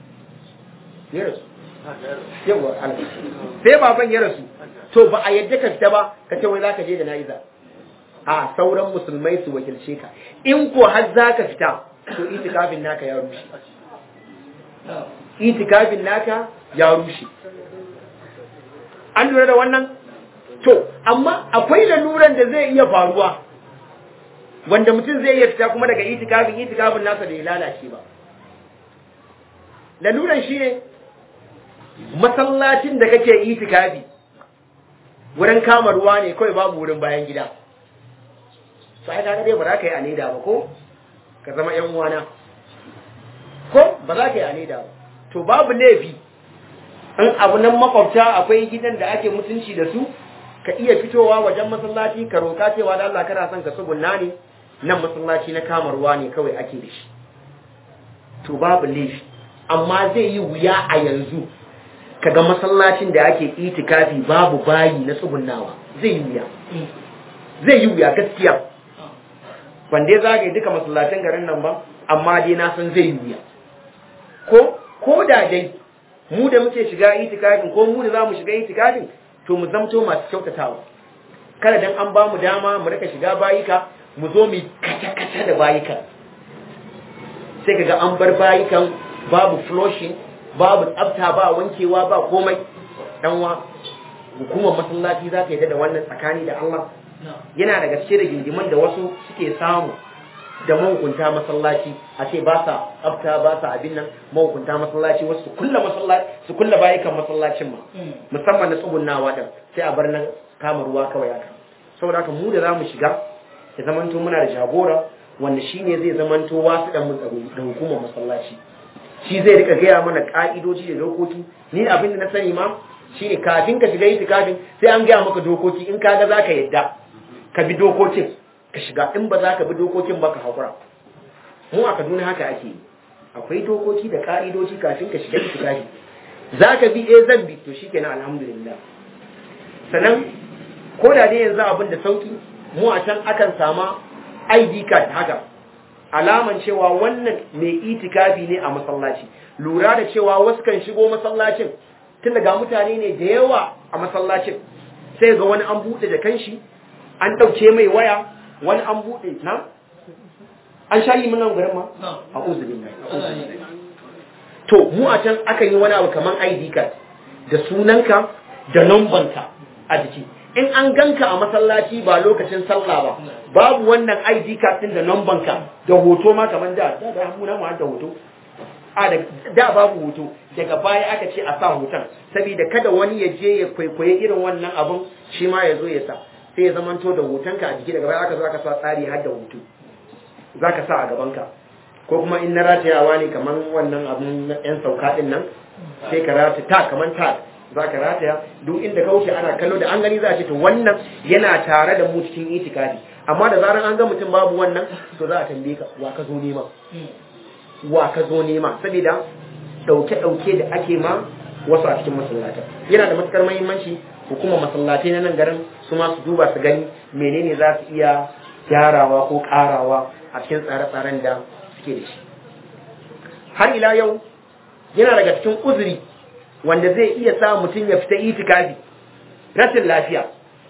ya rasu yawa Allah. sai baban ya rasu to ba a yadda ka fita ba ka ce wai za ka je da na'iza a sauran musulmai su wakilce ka in ko har za ka fita to itikafin naka ya rushe itikafin naka ya rushe an lura da wannan to amma akwai laluran da zai iya faruwa wanda mutum zai iya fita kuma daga itikafin itikafin nasa da ya lalace ba laluran shi ne masallacin da kake itikafi wurin kama ruwa ne kawai babu wurin bayan gida sai ka dai ba za ka yi a leda ba ko ka zama yan uwana ko ba za ka yi a leda ba to babu laifi in abu nan makwabta akwai gidan da ake mutunci da su ka iya fitowa wajen masallaci ka roka cewa da Allah kana son ka tsugunna ne nan masallaci na kama ruwa ne kawai ake da shi to babu laifi amma zai yi wuya a yanzu kaga masallacin da ake itikafi babu bayi na tsugunnawa zai yi wuya zai yi wuya gaskiya ban dai zagaye duka masallacin garin nan ba amma dai na san zai yi wuya ko ko da dai mu da muke shiga itikafin ko mu da za mu shiga itikafin to mu zamto masu kyautatawa kada dan an ba mu dama mu rika shiga bayika mu zo mu kaca-kaca da bayika sai kaga an bar bayikan babu flushing babu tsafta ba wankewa ba komai danwa hukumar masallaci za ta yi da wannan tsakani da Allah yana daga cikin da gingimin da wasu suke samu da mahukunta masallaci a ce ba sa tsafta ba sa abin nan mahukunta masallaci wasu su kulla masallaci su kulla bayikan masallacin ma musamman na tsugunnawa din sai a bar nan kama ruwa kawai haka saboda haka mu da zamu shiga ya zamanto muna da jagora wanda shine zai zamanto wasu dan mun tsaro da hukumar masallaci shi zai rika gaya mana ka'idoji da dokoki ni abin da na sani ma shine kafin ka shiga itikafin sai an gaya maka dokoki in kaga zaka yadda ka bi dokokin ka shiga in ba za ka bi dokokin ba ka haƙura mu a kaduna haka ake yi akwai dokoki da ƙa'idoji kafin ka shiga itikafi za ka bi eh zan bi to shi kenan alhamdulillah sannan ko da dai yanzu abin da sauki mu a can akan sama id card haka alaman cewa wannan mai itikafi ne a masallaci lura da cewa wasu kan shigo masallacin tun daga mutane ne da yawa a masallacin sai ga wani an buɗe da kanshi an ɗauke mai waya wani an buɗe na an sha yi munan garin ma a uzuri to mu a can akan yi wani abu kamar id card da sunanka da numbanka a jiki in an ganka a masallaci ba lokacin sallah ba babu wannan id card din da numbanka da hoto ma kamar da da da mu na mu da hoto a da da babu hoto daga baya aka ce a sa hoton saboda kada wani ya je ya kwaikwaye irin wannan abun shi ma ya zo ya sa sai ya zamanto da hotonka a jiki daga baya aka zo aka sa tsari har da hoto za ka sa a gabanka ko kuma in na ratayawa ne kamar wannan abun yan sauka din nan sai ka rata ta kamar ta za ka rataya duk inda ka wuce ana kallo da an gani za a ce to wannan yana tare da mu cikin itikafi amma da zaran an ga mutum babu wannan to za a tambaye ka wa ka zo nema wa ka zo nema saboda dauke-dauke da ake ma wasu a cikin masallata yana da matukar muhimmanci hukumar masallatai na nan garin su ma su duba su gani menene za su iya gyarawa ko karawa a cikin tsare-tsaren da suke da shi har ila yau yana daga cikin uzuri wanda zai iya sa mutum ya fita itikafi rashin lafiya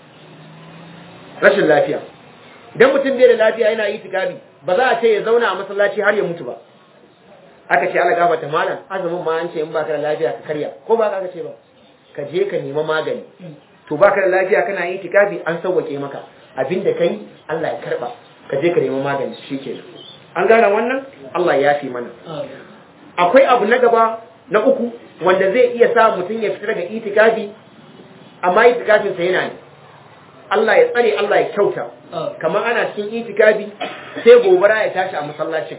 rashin lafiya idan mutum bai da lafiya yana itikafi ba za a ce ya zauna a masallaci har ya mutu ba aka ce ala gafata malam azumin ma an ce in baka da lafiya ka karya ko ba ka ce ba ka je ka nema magani to baka da lafiya kana yi itikafi an sauwake maka abinda kai Allah ya karba ka je ka nema magani shikenan an gane wannan Allah ya fi mana akwai abu na gaba na uku wanda zai iya sa mutum ya fita daga itikafi amma itikafin sa yana ne Allah ya tsare Allah ya kyauta kamar ana cikin itikafi sai gobara ya tashi a masallacin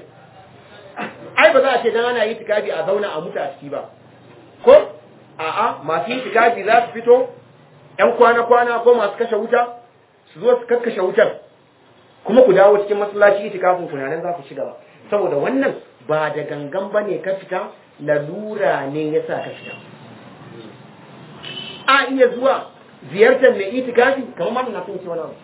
ai ba za a ce dan ana itikafi a zauna a mutu a ciki ba ko a'a masu itikafi za su fito ƴan kwana-kwana ko masu kashe wuta su zo su kakkashe wutar kuma ku dawo cikin masallaci itikafin ku nan za ku ci gaba saboda wannan ba da gangan bane ka fita lalura ne yasa ka fita a iya zuwa ziyartar mai itikafi kamar ma na sun ce wani abu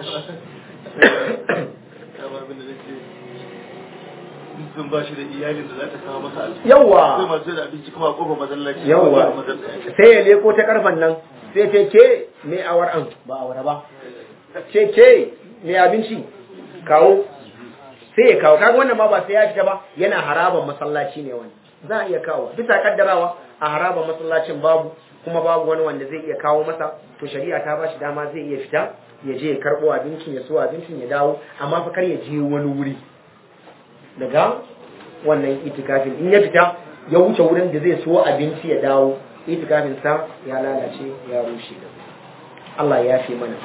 sun ba shi da iyalin da za ta kawo masa alfi yawa sai masu da abinci kuma a kofar masallaci yawa sai ya leko ta karfan nan sai ce ke mai awar an ba awara ba ce ke mai abinci kawo sai ya kawo kaga wannan ma ba sai ya fita ba yana haraban masallaci ne wani za a iya kawo bisa kaddarawa a haraban masallacin babu kuma babu wani wanda zai iya kawo masa to shari'a ta bashi dama zai iya fita ya je ya karbo abincin ya so abincin ya dawo amma fa kar ya je wani wuri daga wannan itikafin in ya fita ya wuce wurin da zai so abinci ya dawo itikafin sa ya lalace ya rushe Allah ya fi mana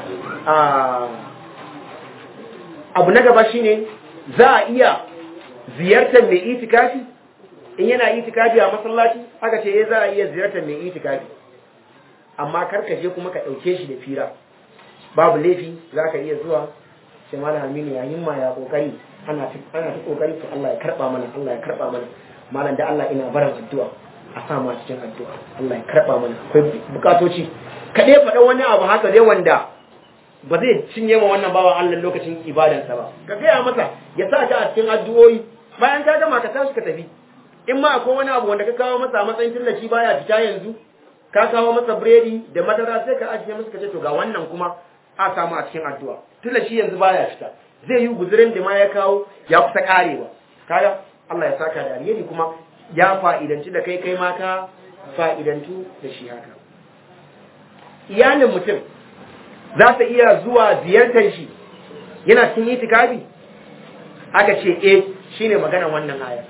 abu na gaba shine za a iya ziyartar mai itikafi in yana itikafi a masallaci aka ce za a iya ziyartar mai itikafi amma karka je kuma ka ɗauke shi da fira babu laifi za ka iya zuwa sai malam aminu ya himma ya kokari ana ta ana ta kokari to Allah ya karba mana Allah ya karba mana malam da Allah ina barin addu'a a sa mu a cikin addu'a Allah ya karba mana akwai bukatoci ka dai faɗa wani abu haka dai wanda ba zai cinye ma wannan bawan Allah lokacin ibadansa ba ka gaya masa ya sa ka a cikin addu'o'i bayan ka gama ka tashi ka tafi in ma akwai wani abu wanda ka kawo masa a matsayin tallaci baya fita yanzu ka kawo masa biredi da madara sai ka ajiye masa ka ce to ga wannan kuma a samu a cikin addu'a tallaci yanzu baya fita zai yi guzurin da ma ya kawo ya kusa karewa kaga Allah ya saka da alheri kuma ya fa'idanci da kai kai ma ka fa'idantu da shi haka iyalin mutum za ta iya zuwa ziyartar shi yana cikin itikafi aka ce eh shine maganar wannan aya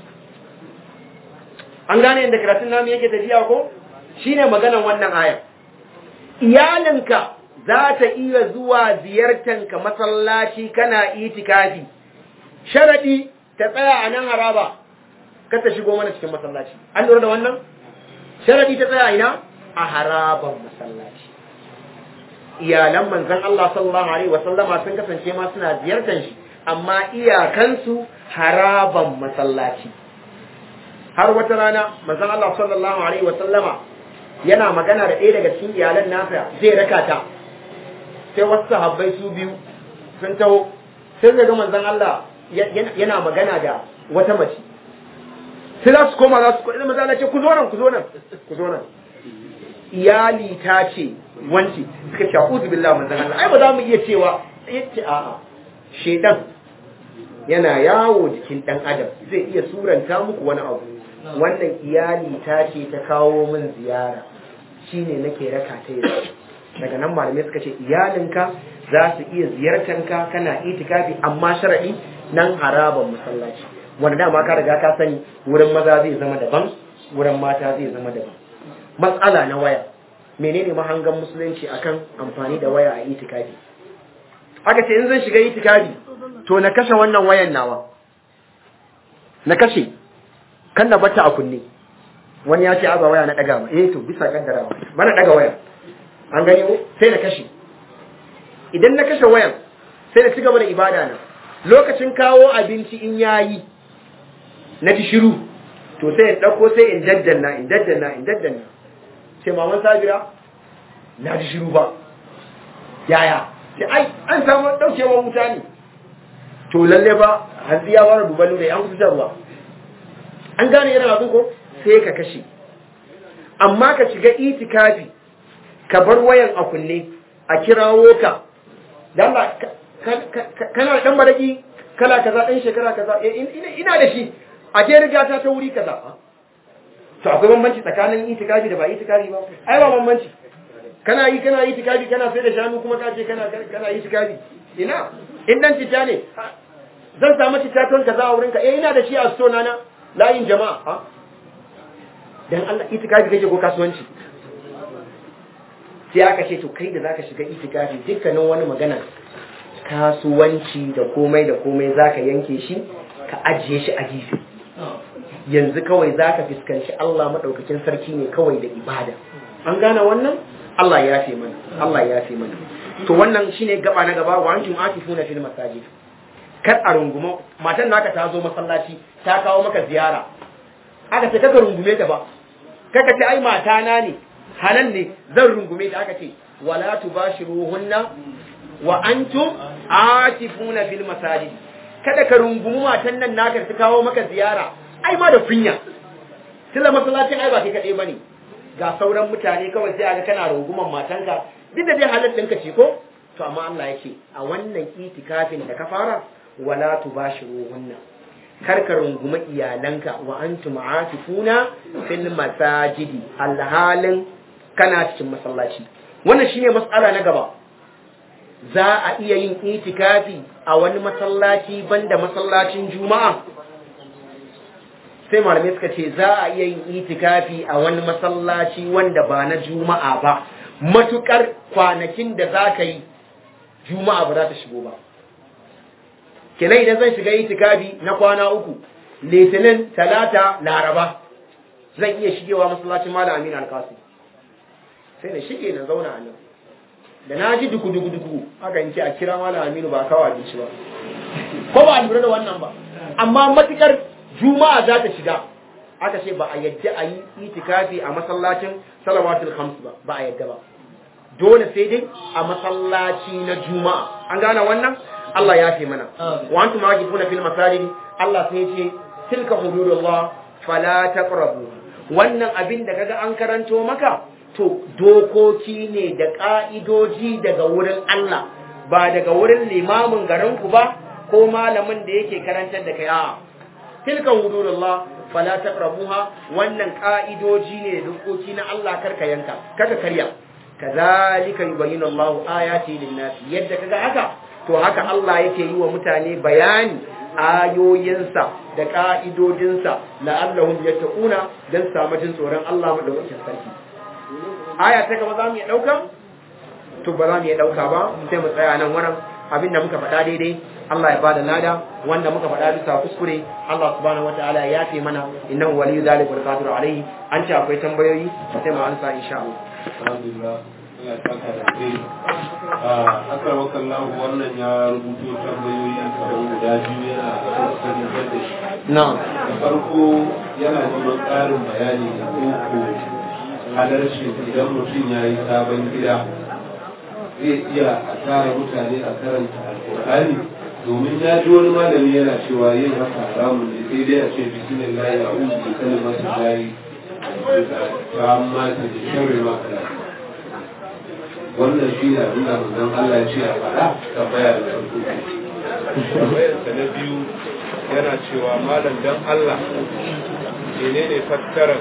an gane yadda karatun namu yake tafiya ko shine maganar wannan aya iyalinka za ta iya zuwa ziyartanka masallaci kana itikafi sharadi ta tsaya a nan haraba kar ta shigo mana cikin masallaci an lura da wannan sharadi ta tsaya ina a haraban masallaci iyalan manzon Allah sallallahu alaihi wasallama sun kasance ma suna ziyartar shi amma iyakansu haraban masallaci har wata rana manzon Allah sallallahu alaihi wasallama yana magana da ɗaya daga cikin iyalan nasa zai raka ta sai wasu sahabbai su biyu sun taho sai ga manzon Allah yana magana da wata mace sai za su koma za su koma manzon Allah ce ku zo nan ku zo nan ku zo nan iyali ta ce wanci suka ce a'udhu billahi manzon Allah ai ba za mu iya cewa yace a'a shedan yana yawo jikin dan adam zai iya suranta muku wani abu wannan iyali ta ce ta kawo min ziyara shine nake raka ta yanzu daga nan malamai suka ce iyalinka za su iya ziyartanka kana itikafi amma shar'i nan haraban masallaci wanda dama ka riga ka sani wurin maza zai zama daban wurin mata zai zama daban matsala na waya menene mahangan musulunci akan amfani da waya a itikafi aka ce in zan shiga itikafi to na kashe wannan wayan nawa na kashe kan na bata a kunne wani ya ce aba waya na daga ma eh to bisa kaddarawa bana daga waya an gani ko sai na kashe idan na kashe wayan sai na ci gaba da ibada na lokacin kawo abinci in yayi na ji shiru to sai in dauko sai in daddanna in daddanna in daddanna sai maman sabira na ji shiru ba yaya sai ai an samu daukewa wuta ne to lalle ba hanzu ya fara duban da an kusa ruwa an gane yana abin ko sai ka kashe amma ka shiga itikafi ka bar wayan a kunne a kirawo ka da Allah kana dan baraki kala kaza dan shekara kaza ina da shi a ke riga ta ta wuri kaza to akwai bambanci tsakanin itikafi da ba itikafi ba ai ba bambanci kana yi kana itikafi kana sai da shanu kuma ka ce kana kana itikafi ina in dan cita ne zan samu cita ton kaza a wurinka eh ina da shi a sto na layin jama'a ha dan Allah itikafi kake ko kasuwanci sai aka ce to kai da zaka shiga itikafi dukkanin wani magana kasuwanci da komai da komai zaka yanke shi ka ajiye shi a gefe yanzu kawai zaka fuskanci Allah madaukakin sarki ne kawai da ibada an gane wannan Allah ya fi mana Allah ya fi mana to wannan shine gaba na gaba wa antum atifuna fil masajid kar a runguma matan naka ta zo masallaci ta kawo maka ziyara aka ce kaka rungume ta ba kaka ce ai mata na ne hanan ne zan rungume ta aka ce wala tubashiruhunna wa antum atifuna fil masajid kada ka rungumi matan nan naka ta kawo maka ziyara ai ma da kunya tilla masallacin ai ba kai kadai bane ga sauran mutane kawai sai aga kana runguman matanka duk da dai halal ɗinka ce ko to amma Allah yake a wannan itikafin da ka fara wala tubashiruhunna kar ka runguma iyalanka wa antum atifuna fil masajidi alhalin kana cikin masallaci wannan shine matsala na gaba za a iya yin itikafi a wani masallaci banda masallacin juma'a sai malamai suka ce za a iya yin itikafi a wani masallaci wanda ba na juma'a ba matukar kwanakin da za ka yi juma'a ba za ta shigo ba kenan idan zan shiga itikafi na kwana uku litinin talata laraba zan iya shigewa masallacin malam aminu alkasu sai na shige na zauna a nan da na ji duku duku duku haka in ce a kira malam aminu ba kawo abinci ba ko ba lura da wannan ba amma matukar juma'a za ta shiga aka ce ba a yadda a yi itikafi a masallacin salawatul khams ba ba a yadda ba dole sai dai a masallaci na juma'a an gane wannan Allah ya fi mana wa antum aqifuna fil masajid Allah sai ya ce tilka hududullah fala taqrabu wannan abin da kaga an karanto maka to dokoki ne da ka'idoji daga wurin Allah ba daga wurin limamin garinku ba ko malamin da yake karantar da kai a'a tilka hududullah fala taqrabuha wannan ka'idoji ne da dokoki na Allah karka yanka kaka karya kazalika yubayyinu Allahu ayati lin-nas yadda kaga haka to haka Allah yake yi wa mutane bayani ayoyinsa da ka'idodinsa la'allahum yattaquna dan samu jin tsoron Allah madaukakin sarki aya ta gaba za mu iya dauka to ba za mu iya dauka ba sai mu tsaya nan wurin abinda muka faɗa daidai Allah ya bada lada wanda muka faɗa bisa kuskure Allah subhanahu wataala ya yafe mana innahu waliyyu dhalika wal qadiru alayhi an ce akwai tambayoyi sai mu ansa insha Allah alhamdulillah Allah ya saka da kai a akar wakallahu wannan ya rubuto tambayoyi kamar guda biyu yana da kokarin da shi na'am da farko yana neman ƙarin bayani da koko halarci idan mutum ya yi sabon gida zai iya a tara mutane a karanta alƙur'ani domin ya ji wani malami yana cewa yin haka haramun ne sai dai a ce bismillah ya uzu bi kalimatu lahi ta amma ta da sharri ma kala wannan shi ne abin da manzon Allah ya ce a faɗa tambaya da farko tambayarsa na biyu yana cewa malam dan Allah menene fassarar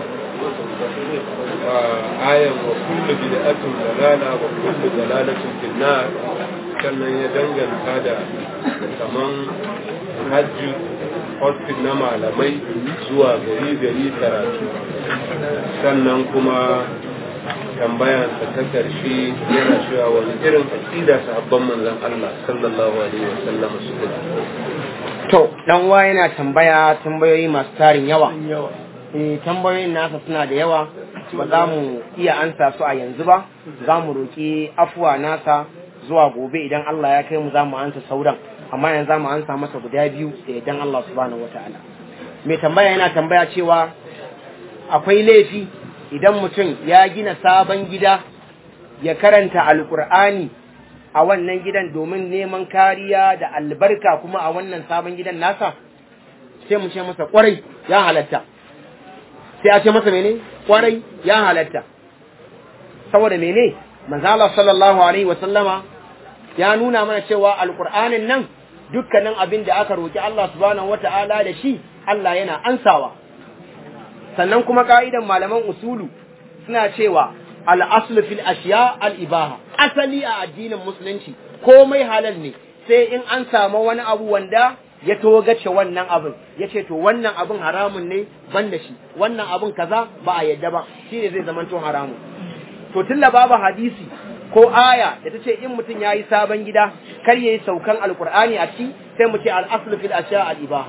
ayan wa kullu bid'atin dalala wa kullu dalalatin fil nar sannan ya danganta da kaman hajji hospital na malamai zuwa gari gari karatu sannan kuma tambayansa ta karshe yana cewa wani irin aƙida sahabban manzon Allah sallallahu alaihi wasallam suka to dan wa yana tambaya tambayoyi masu tarin yawa eh tambayoyin nasa suna da yawa ba za mu iya ansa su a yanzu ba za mu roƙi afuwa nasa zuwa gobe idan Allah ya kai mu za mu ansa sauran amma yanzu za mu ansa masa guda biyu da idan Allah subhanahu wataala mai tambaya yana tambaya cewa akwai laifi idan mutum ya gina sabon gida ya karanta alkur'ani a wannan gidan domin neman kariya da albarka kuma a wannan sabon gidan nasa sai mu ce masa kwarai ya halatta sai a ce masa mene kwarai ya halatta saboda mene manzala sallallahu alaihi wa sallama ya nuna mana cewa alkur'anin nan dukkanin abin da aka roki Allah subhanahu wata'ala da shi Allah yana ansawa sannan kuma ka'idan malaman usulu suna cewa al'aslu fil ashiya al'ibaha asali a addinin musulunci komai halal ne sai in an samu wani abu wanda ya togace wannan abin ya ce to wannan abin haramun ne ban da shi wannan abin kaza ba a yadda ba shi ne zai zamanto haramun to tun babu hadisi ko aya da ta ce in mutum ya yi sabon gida kar ya yi saukan alkur'ani a ciki sai mu ce al'aslu fil ashiya al'ibaha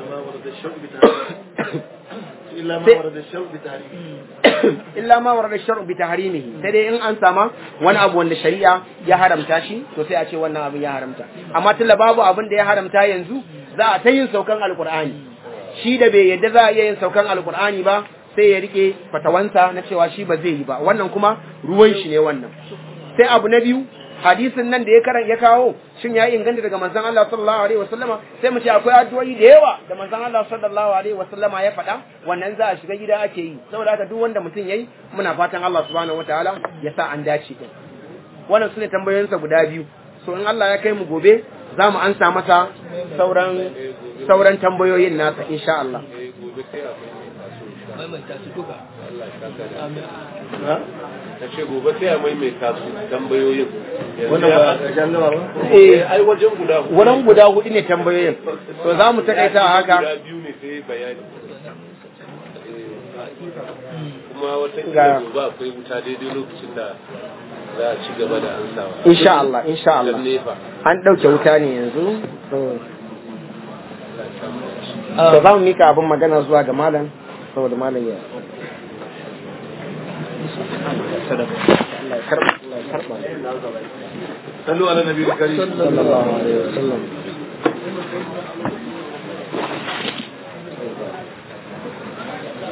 illa ma warada shar'u bi tahrimihi sai dai in an sama wani abu wanda shari'a ya haramta shi to sai a ce wannan abin ya haramta amma tunda babu abin da ya haramta yanzu za a ta yin saukan alqur'ani shi da bai yadda za a iya yin saukan alqur'ani ba sai ya rike fatawansa na cewa shi ba zai yi ba wannan kuma ruwan shi ne wannan sai abu na biyu hadisin nan da ya karan ya kawo shin ya inganta daga manzon Allah sallallahu alaihi wasallama sai mu ce akwai addu'o'i da yawa da manzon Allah sallallahu alaihi wasallama ya faɗa wannan za a shiga gida ake yi saboda haka duk wanda mutum yayi muna fatan Allah subhanahu wataala ya sa an dace din wannan sune tambayoyinsa guda biyu so in Allah ya kai mu gobe za mu ansa masa sauran sauran tambayoyin nasa insha Allah maimaita su duka ta ce gobe sai a maimaita su tambayoyin wannan ba a ƙarshen gaba ba eh ai wajen guda hudu wurin guda hudu ne tambayoyin to za mu takaita haka guda biyu ne sai bayani kuma wata Ga- gobe akwai wuta daidai lokacin da za a ci gaba da ansawa insha Allah insha Allah Dan nefa an ɗauke wuta ne yanzu to to za mu mika abin magana zuwa ga malam saboda malam ya Allah ya karɓa Allah ya karɓa sallu ala nabi karim sallallahu alaihi wasallam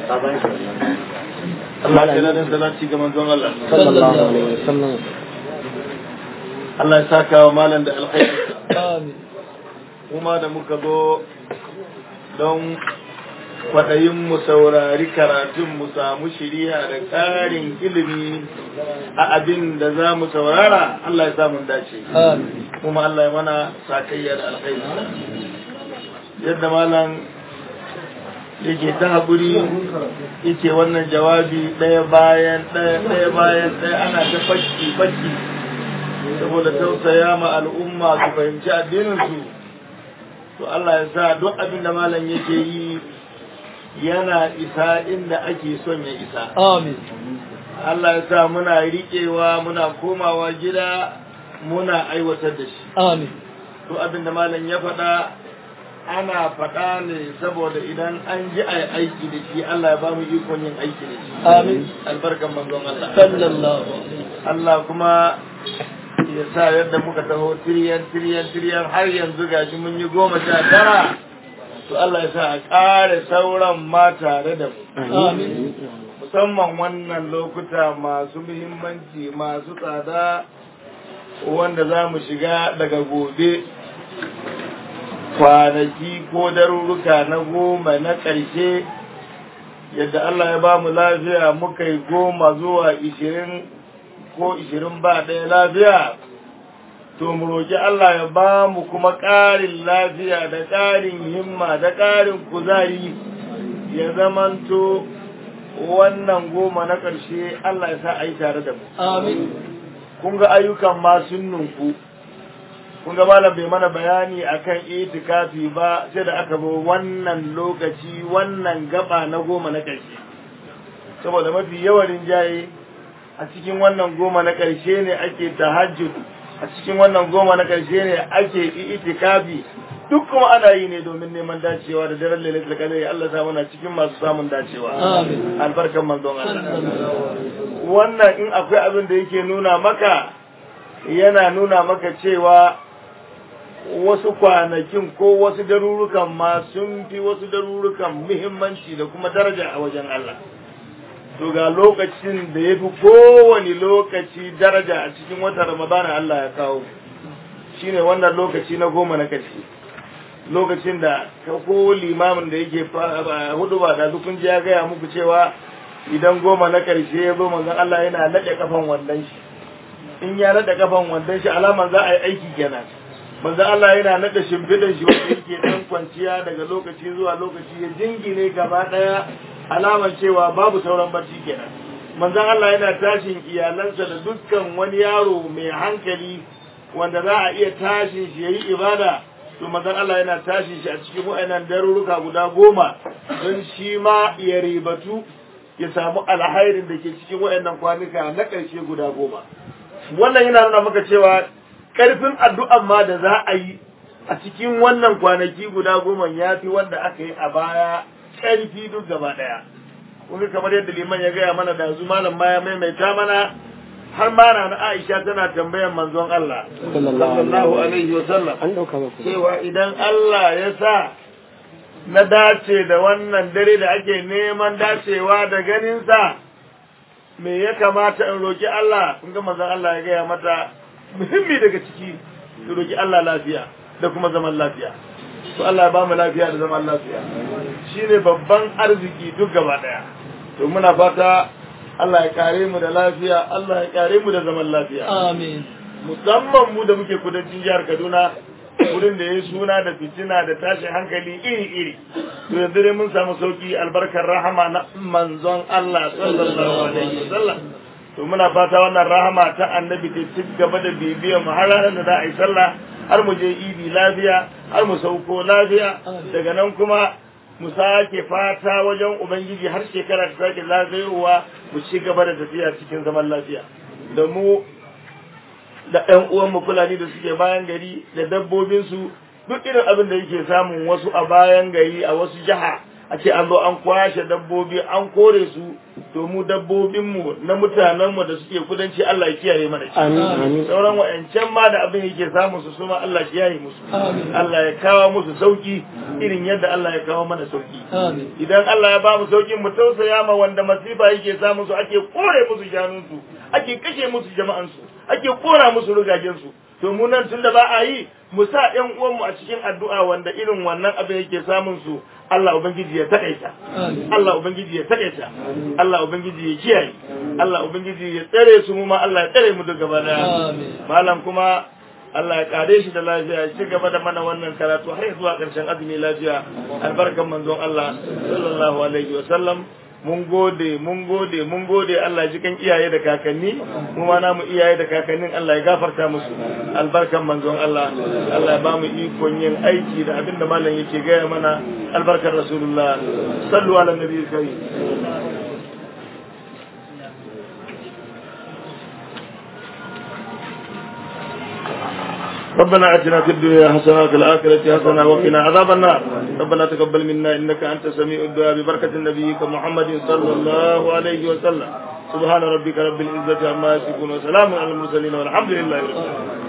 Allah ya ladan salati ga manzon Allah sallallahu alaihi wasallam Allah ya saka wa malam da alkhairi amin kuma da muka zo don kwaɗayin mu saurari karatun mu samu shiriya da ƙarin ilimi a abin da za mu saurara Allah ya samu dace amin kuma Allah ya mana sakayyar alkhairi yadda malam yake ta haƙuri yake wannan jawabi ɗaya bayan ɗaya ɗaya bayan ɗaya ana ta fakki fakki saboda tausaya ma al'umma su fahimci addininsu to Allah ya sa duk abin da malam yake yi yana isa inda ake son ya isa amin Allah ya sa muna riƙewa muna komawa gida muna aiwatar da shi amin to abin da malam ya faɗa ana faɗa ne saboda idan an ji a aiki da shi Allah ya ba mu ikon yin aiki da shi amin albarkan manzon Allah sallallahu alaihi Allah kuma ya sa yadda muka taho tiriyan tiriyan tiriyan har yanzu gashi mun yi goma sha tara to Allah ya sa a ƙare sauran ma tare da mu amin musamman wannan lokuta masu muhimmanci masu tsada wanda za mu shiga daga gobe kwanaki ko daruruka na goma na ƙarshe yadda Allah ya ba mu lafiya muka yi goma zuwa ishirin ko ishirin ba ɗaya lafiya to mu roƙi Allah ya ba mu kuma ƙarin lafiya da ƙarin himma da ƙarin kuzari ya zamanto wannan goma na ƙarshe Allah ya sa a yi tare da mu amin kun ga ayyukan ma sun nunku kun ga malam bai mana bayani akan itikafi ba sai da aka zo wannan lokaci wannan gaba na goma na ƙarshe saboda mafi yawan rinjaye a cikin wannan goma na ƙarshe ne ake tahajjud a cikin wannan goma na ƙarshe ne ake itikafi duk kuma ana yi ne domin neman dacewa da daren lailatul qadr Allah sa muna cikin masu samun dacewa amin albarkan manzon Allah wannan in akwai abin da yake nuna maka yana nuna maka cewa wasu kwanakin ko wasu darurukan ma sun fi wasu darurukan muhimmanci da kuma daraja a wajen Allah to ga lokacin da ya fi kowane lokaci daraja a cikin watan ramadana Allah ya kawo shine wannan lokaci na goma na ƙarshe lokacin da ka ko limamin da yake hudu ba da dukun ji ya gaya muku cewa idan goma na ƙarshe ya zo manzon Allah yana naɗe kafan wandon shi in ya naɗe kafan wandon shi alaman za a yi aiki kenan manzon Allah yana naɗe shimfiɗan shi wanda yake ɗan kwanciya daga lokaci zuwa lokaci ya jingine gaba ɗaya alaman cewa babu sauran barci kenan manzon Allah yana tashin iyalansa da dukkan wani yaro mai hankali wanda za a iya tashin shi yayi ibada to manzon Allah yana tashin shi a cikin wa'annan daruruka guda goma don shi ma ya ribatu ya samu alhairin da ke cikin wa'annan kwanuka na ƙarshe guda goma wannan yana nuna maka cewa ƙarfin addu'an ma da za a yi a cikin wannan kwanaki guda goma ya fi wanda aka yi a baya ƙarfi duk gaba ɗaya kuma kamar yadda liman ya gaya mana da zu malam ma ya maimaita mana har ma na Aisha tana tambayan manzon Allah sallallahu alaihi wa sallam an dauka ba ku cewa idan Allah ya sa na dace da wannan dare da ake neman dacewa da ganinsa me ya kamata in roki Allah kun ga manzon Allah ya gaya mata muhimmi daga ciki ki roki Allah lafiya da kuma zaman lafiya to Allah ya ba mu lafiya da zaman lafiya shine babban arziki duk gaba daya to muna fata Allah ya kare mu da lafiya Allah ya kare mu da zaman lafiya amin musamman mu da muke kudancin jihar Kaduna wurin da ya suna da fitina da tashin hankali iri-iri to yanzu dai mun samu sauki albarkar rahama na manzon Allah sallallahu alaihi wasallam to muna fata wannan rahama ta annabi ta ci gaba da bibiyar mu har ranar da za a yi sallah har mu je idi lafiya har mu sauko lafiya daga nan kuma mu sake fata wajen ubangiji har shekara ta sake zagayowa mu ci gaba da tafiya cikin zaman lafiya da mu da ɗan uwanmu fulani da suke bayan gari da dabbobinsu duk irin abin da yake samun wasu a bayan gari a wasu jiha a ce an zo an kwashe dabbobi an kore su to mu dabbobinmu na mutanenmu da suke kudanci Allah ya kiyaye mana shi Amin. sauran wa'ancan ma da abin yake samun su suma Allah ya kiyaye musu Amin. Allah ya kawo musu sauki irin yadda Allah ya kawo mana sauki Amin. idan Allah ya ba mu saukin mu tausaya ma wanda masifa yake samun su ake kore musu shanunsu ake kashe musu jama'ansu ake kora musu rugajensu to mu nan tunda ba a yi mu sa ƴan uwanmu a cikin addu'a wanda irin wannan abin yake samun su Allah ubangiji ya takaita Amin. Allah ubangiji ya takaita Allah ubangiji ya kiyaye Allah ubangiji ya tsare su mu ma Allah ya tsare mu duk gaba daya Amin. malam kuma Allah ya kare shi da lafiya ya ci gaba da mana wannan karatu har zuwa ƙarshen azumi lafiya albarkan manzon Allah sallallahu alaihi wa sallam mun gode mun gode mun gode Allah ji kan iyaye da kakanni mu ma namu iyaye da kakannin Allah ya gafarta musu albarkan manzon Allah Allah ya ba mu ikon yin aiki da abin da malam yake gaya mana albarkar rasulullah sallu ala nabiyyi karim ربنا اتنا في الدنيا حسنه وفي الاخره حسنه وقنا عذاب النار ربنا تقبل منا انك انت سميع الدعاء ببركه نبيك محمد صلى الله عليه وسلم سبحان ربك رب العزه عما يصفون وسلام على المرسلين والحمد لله رب العالمين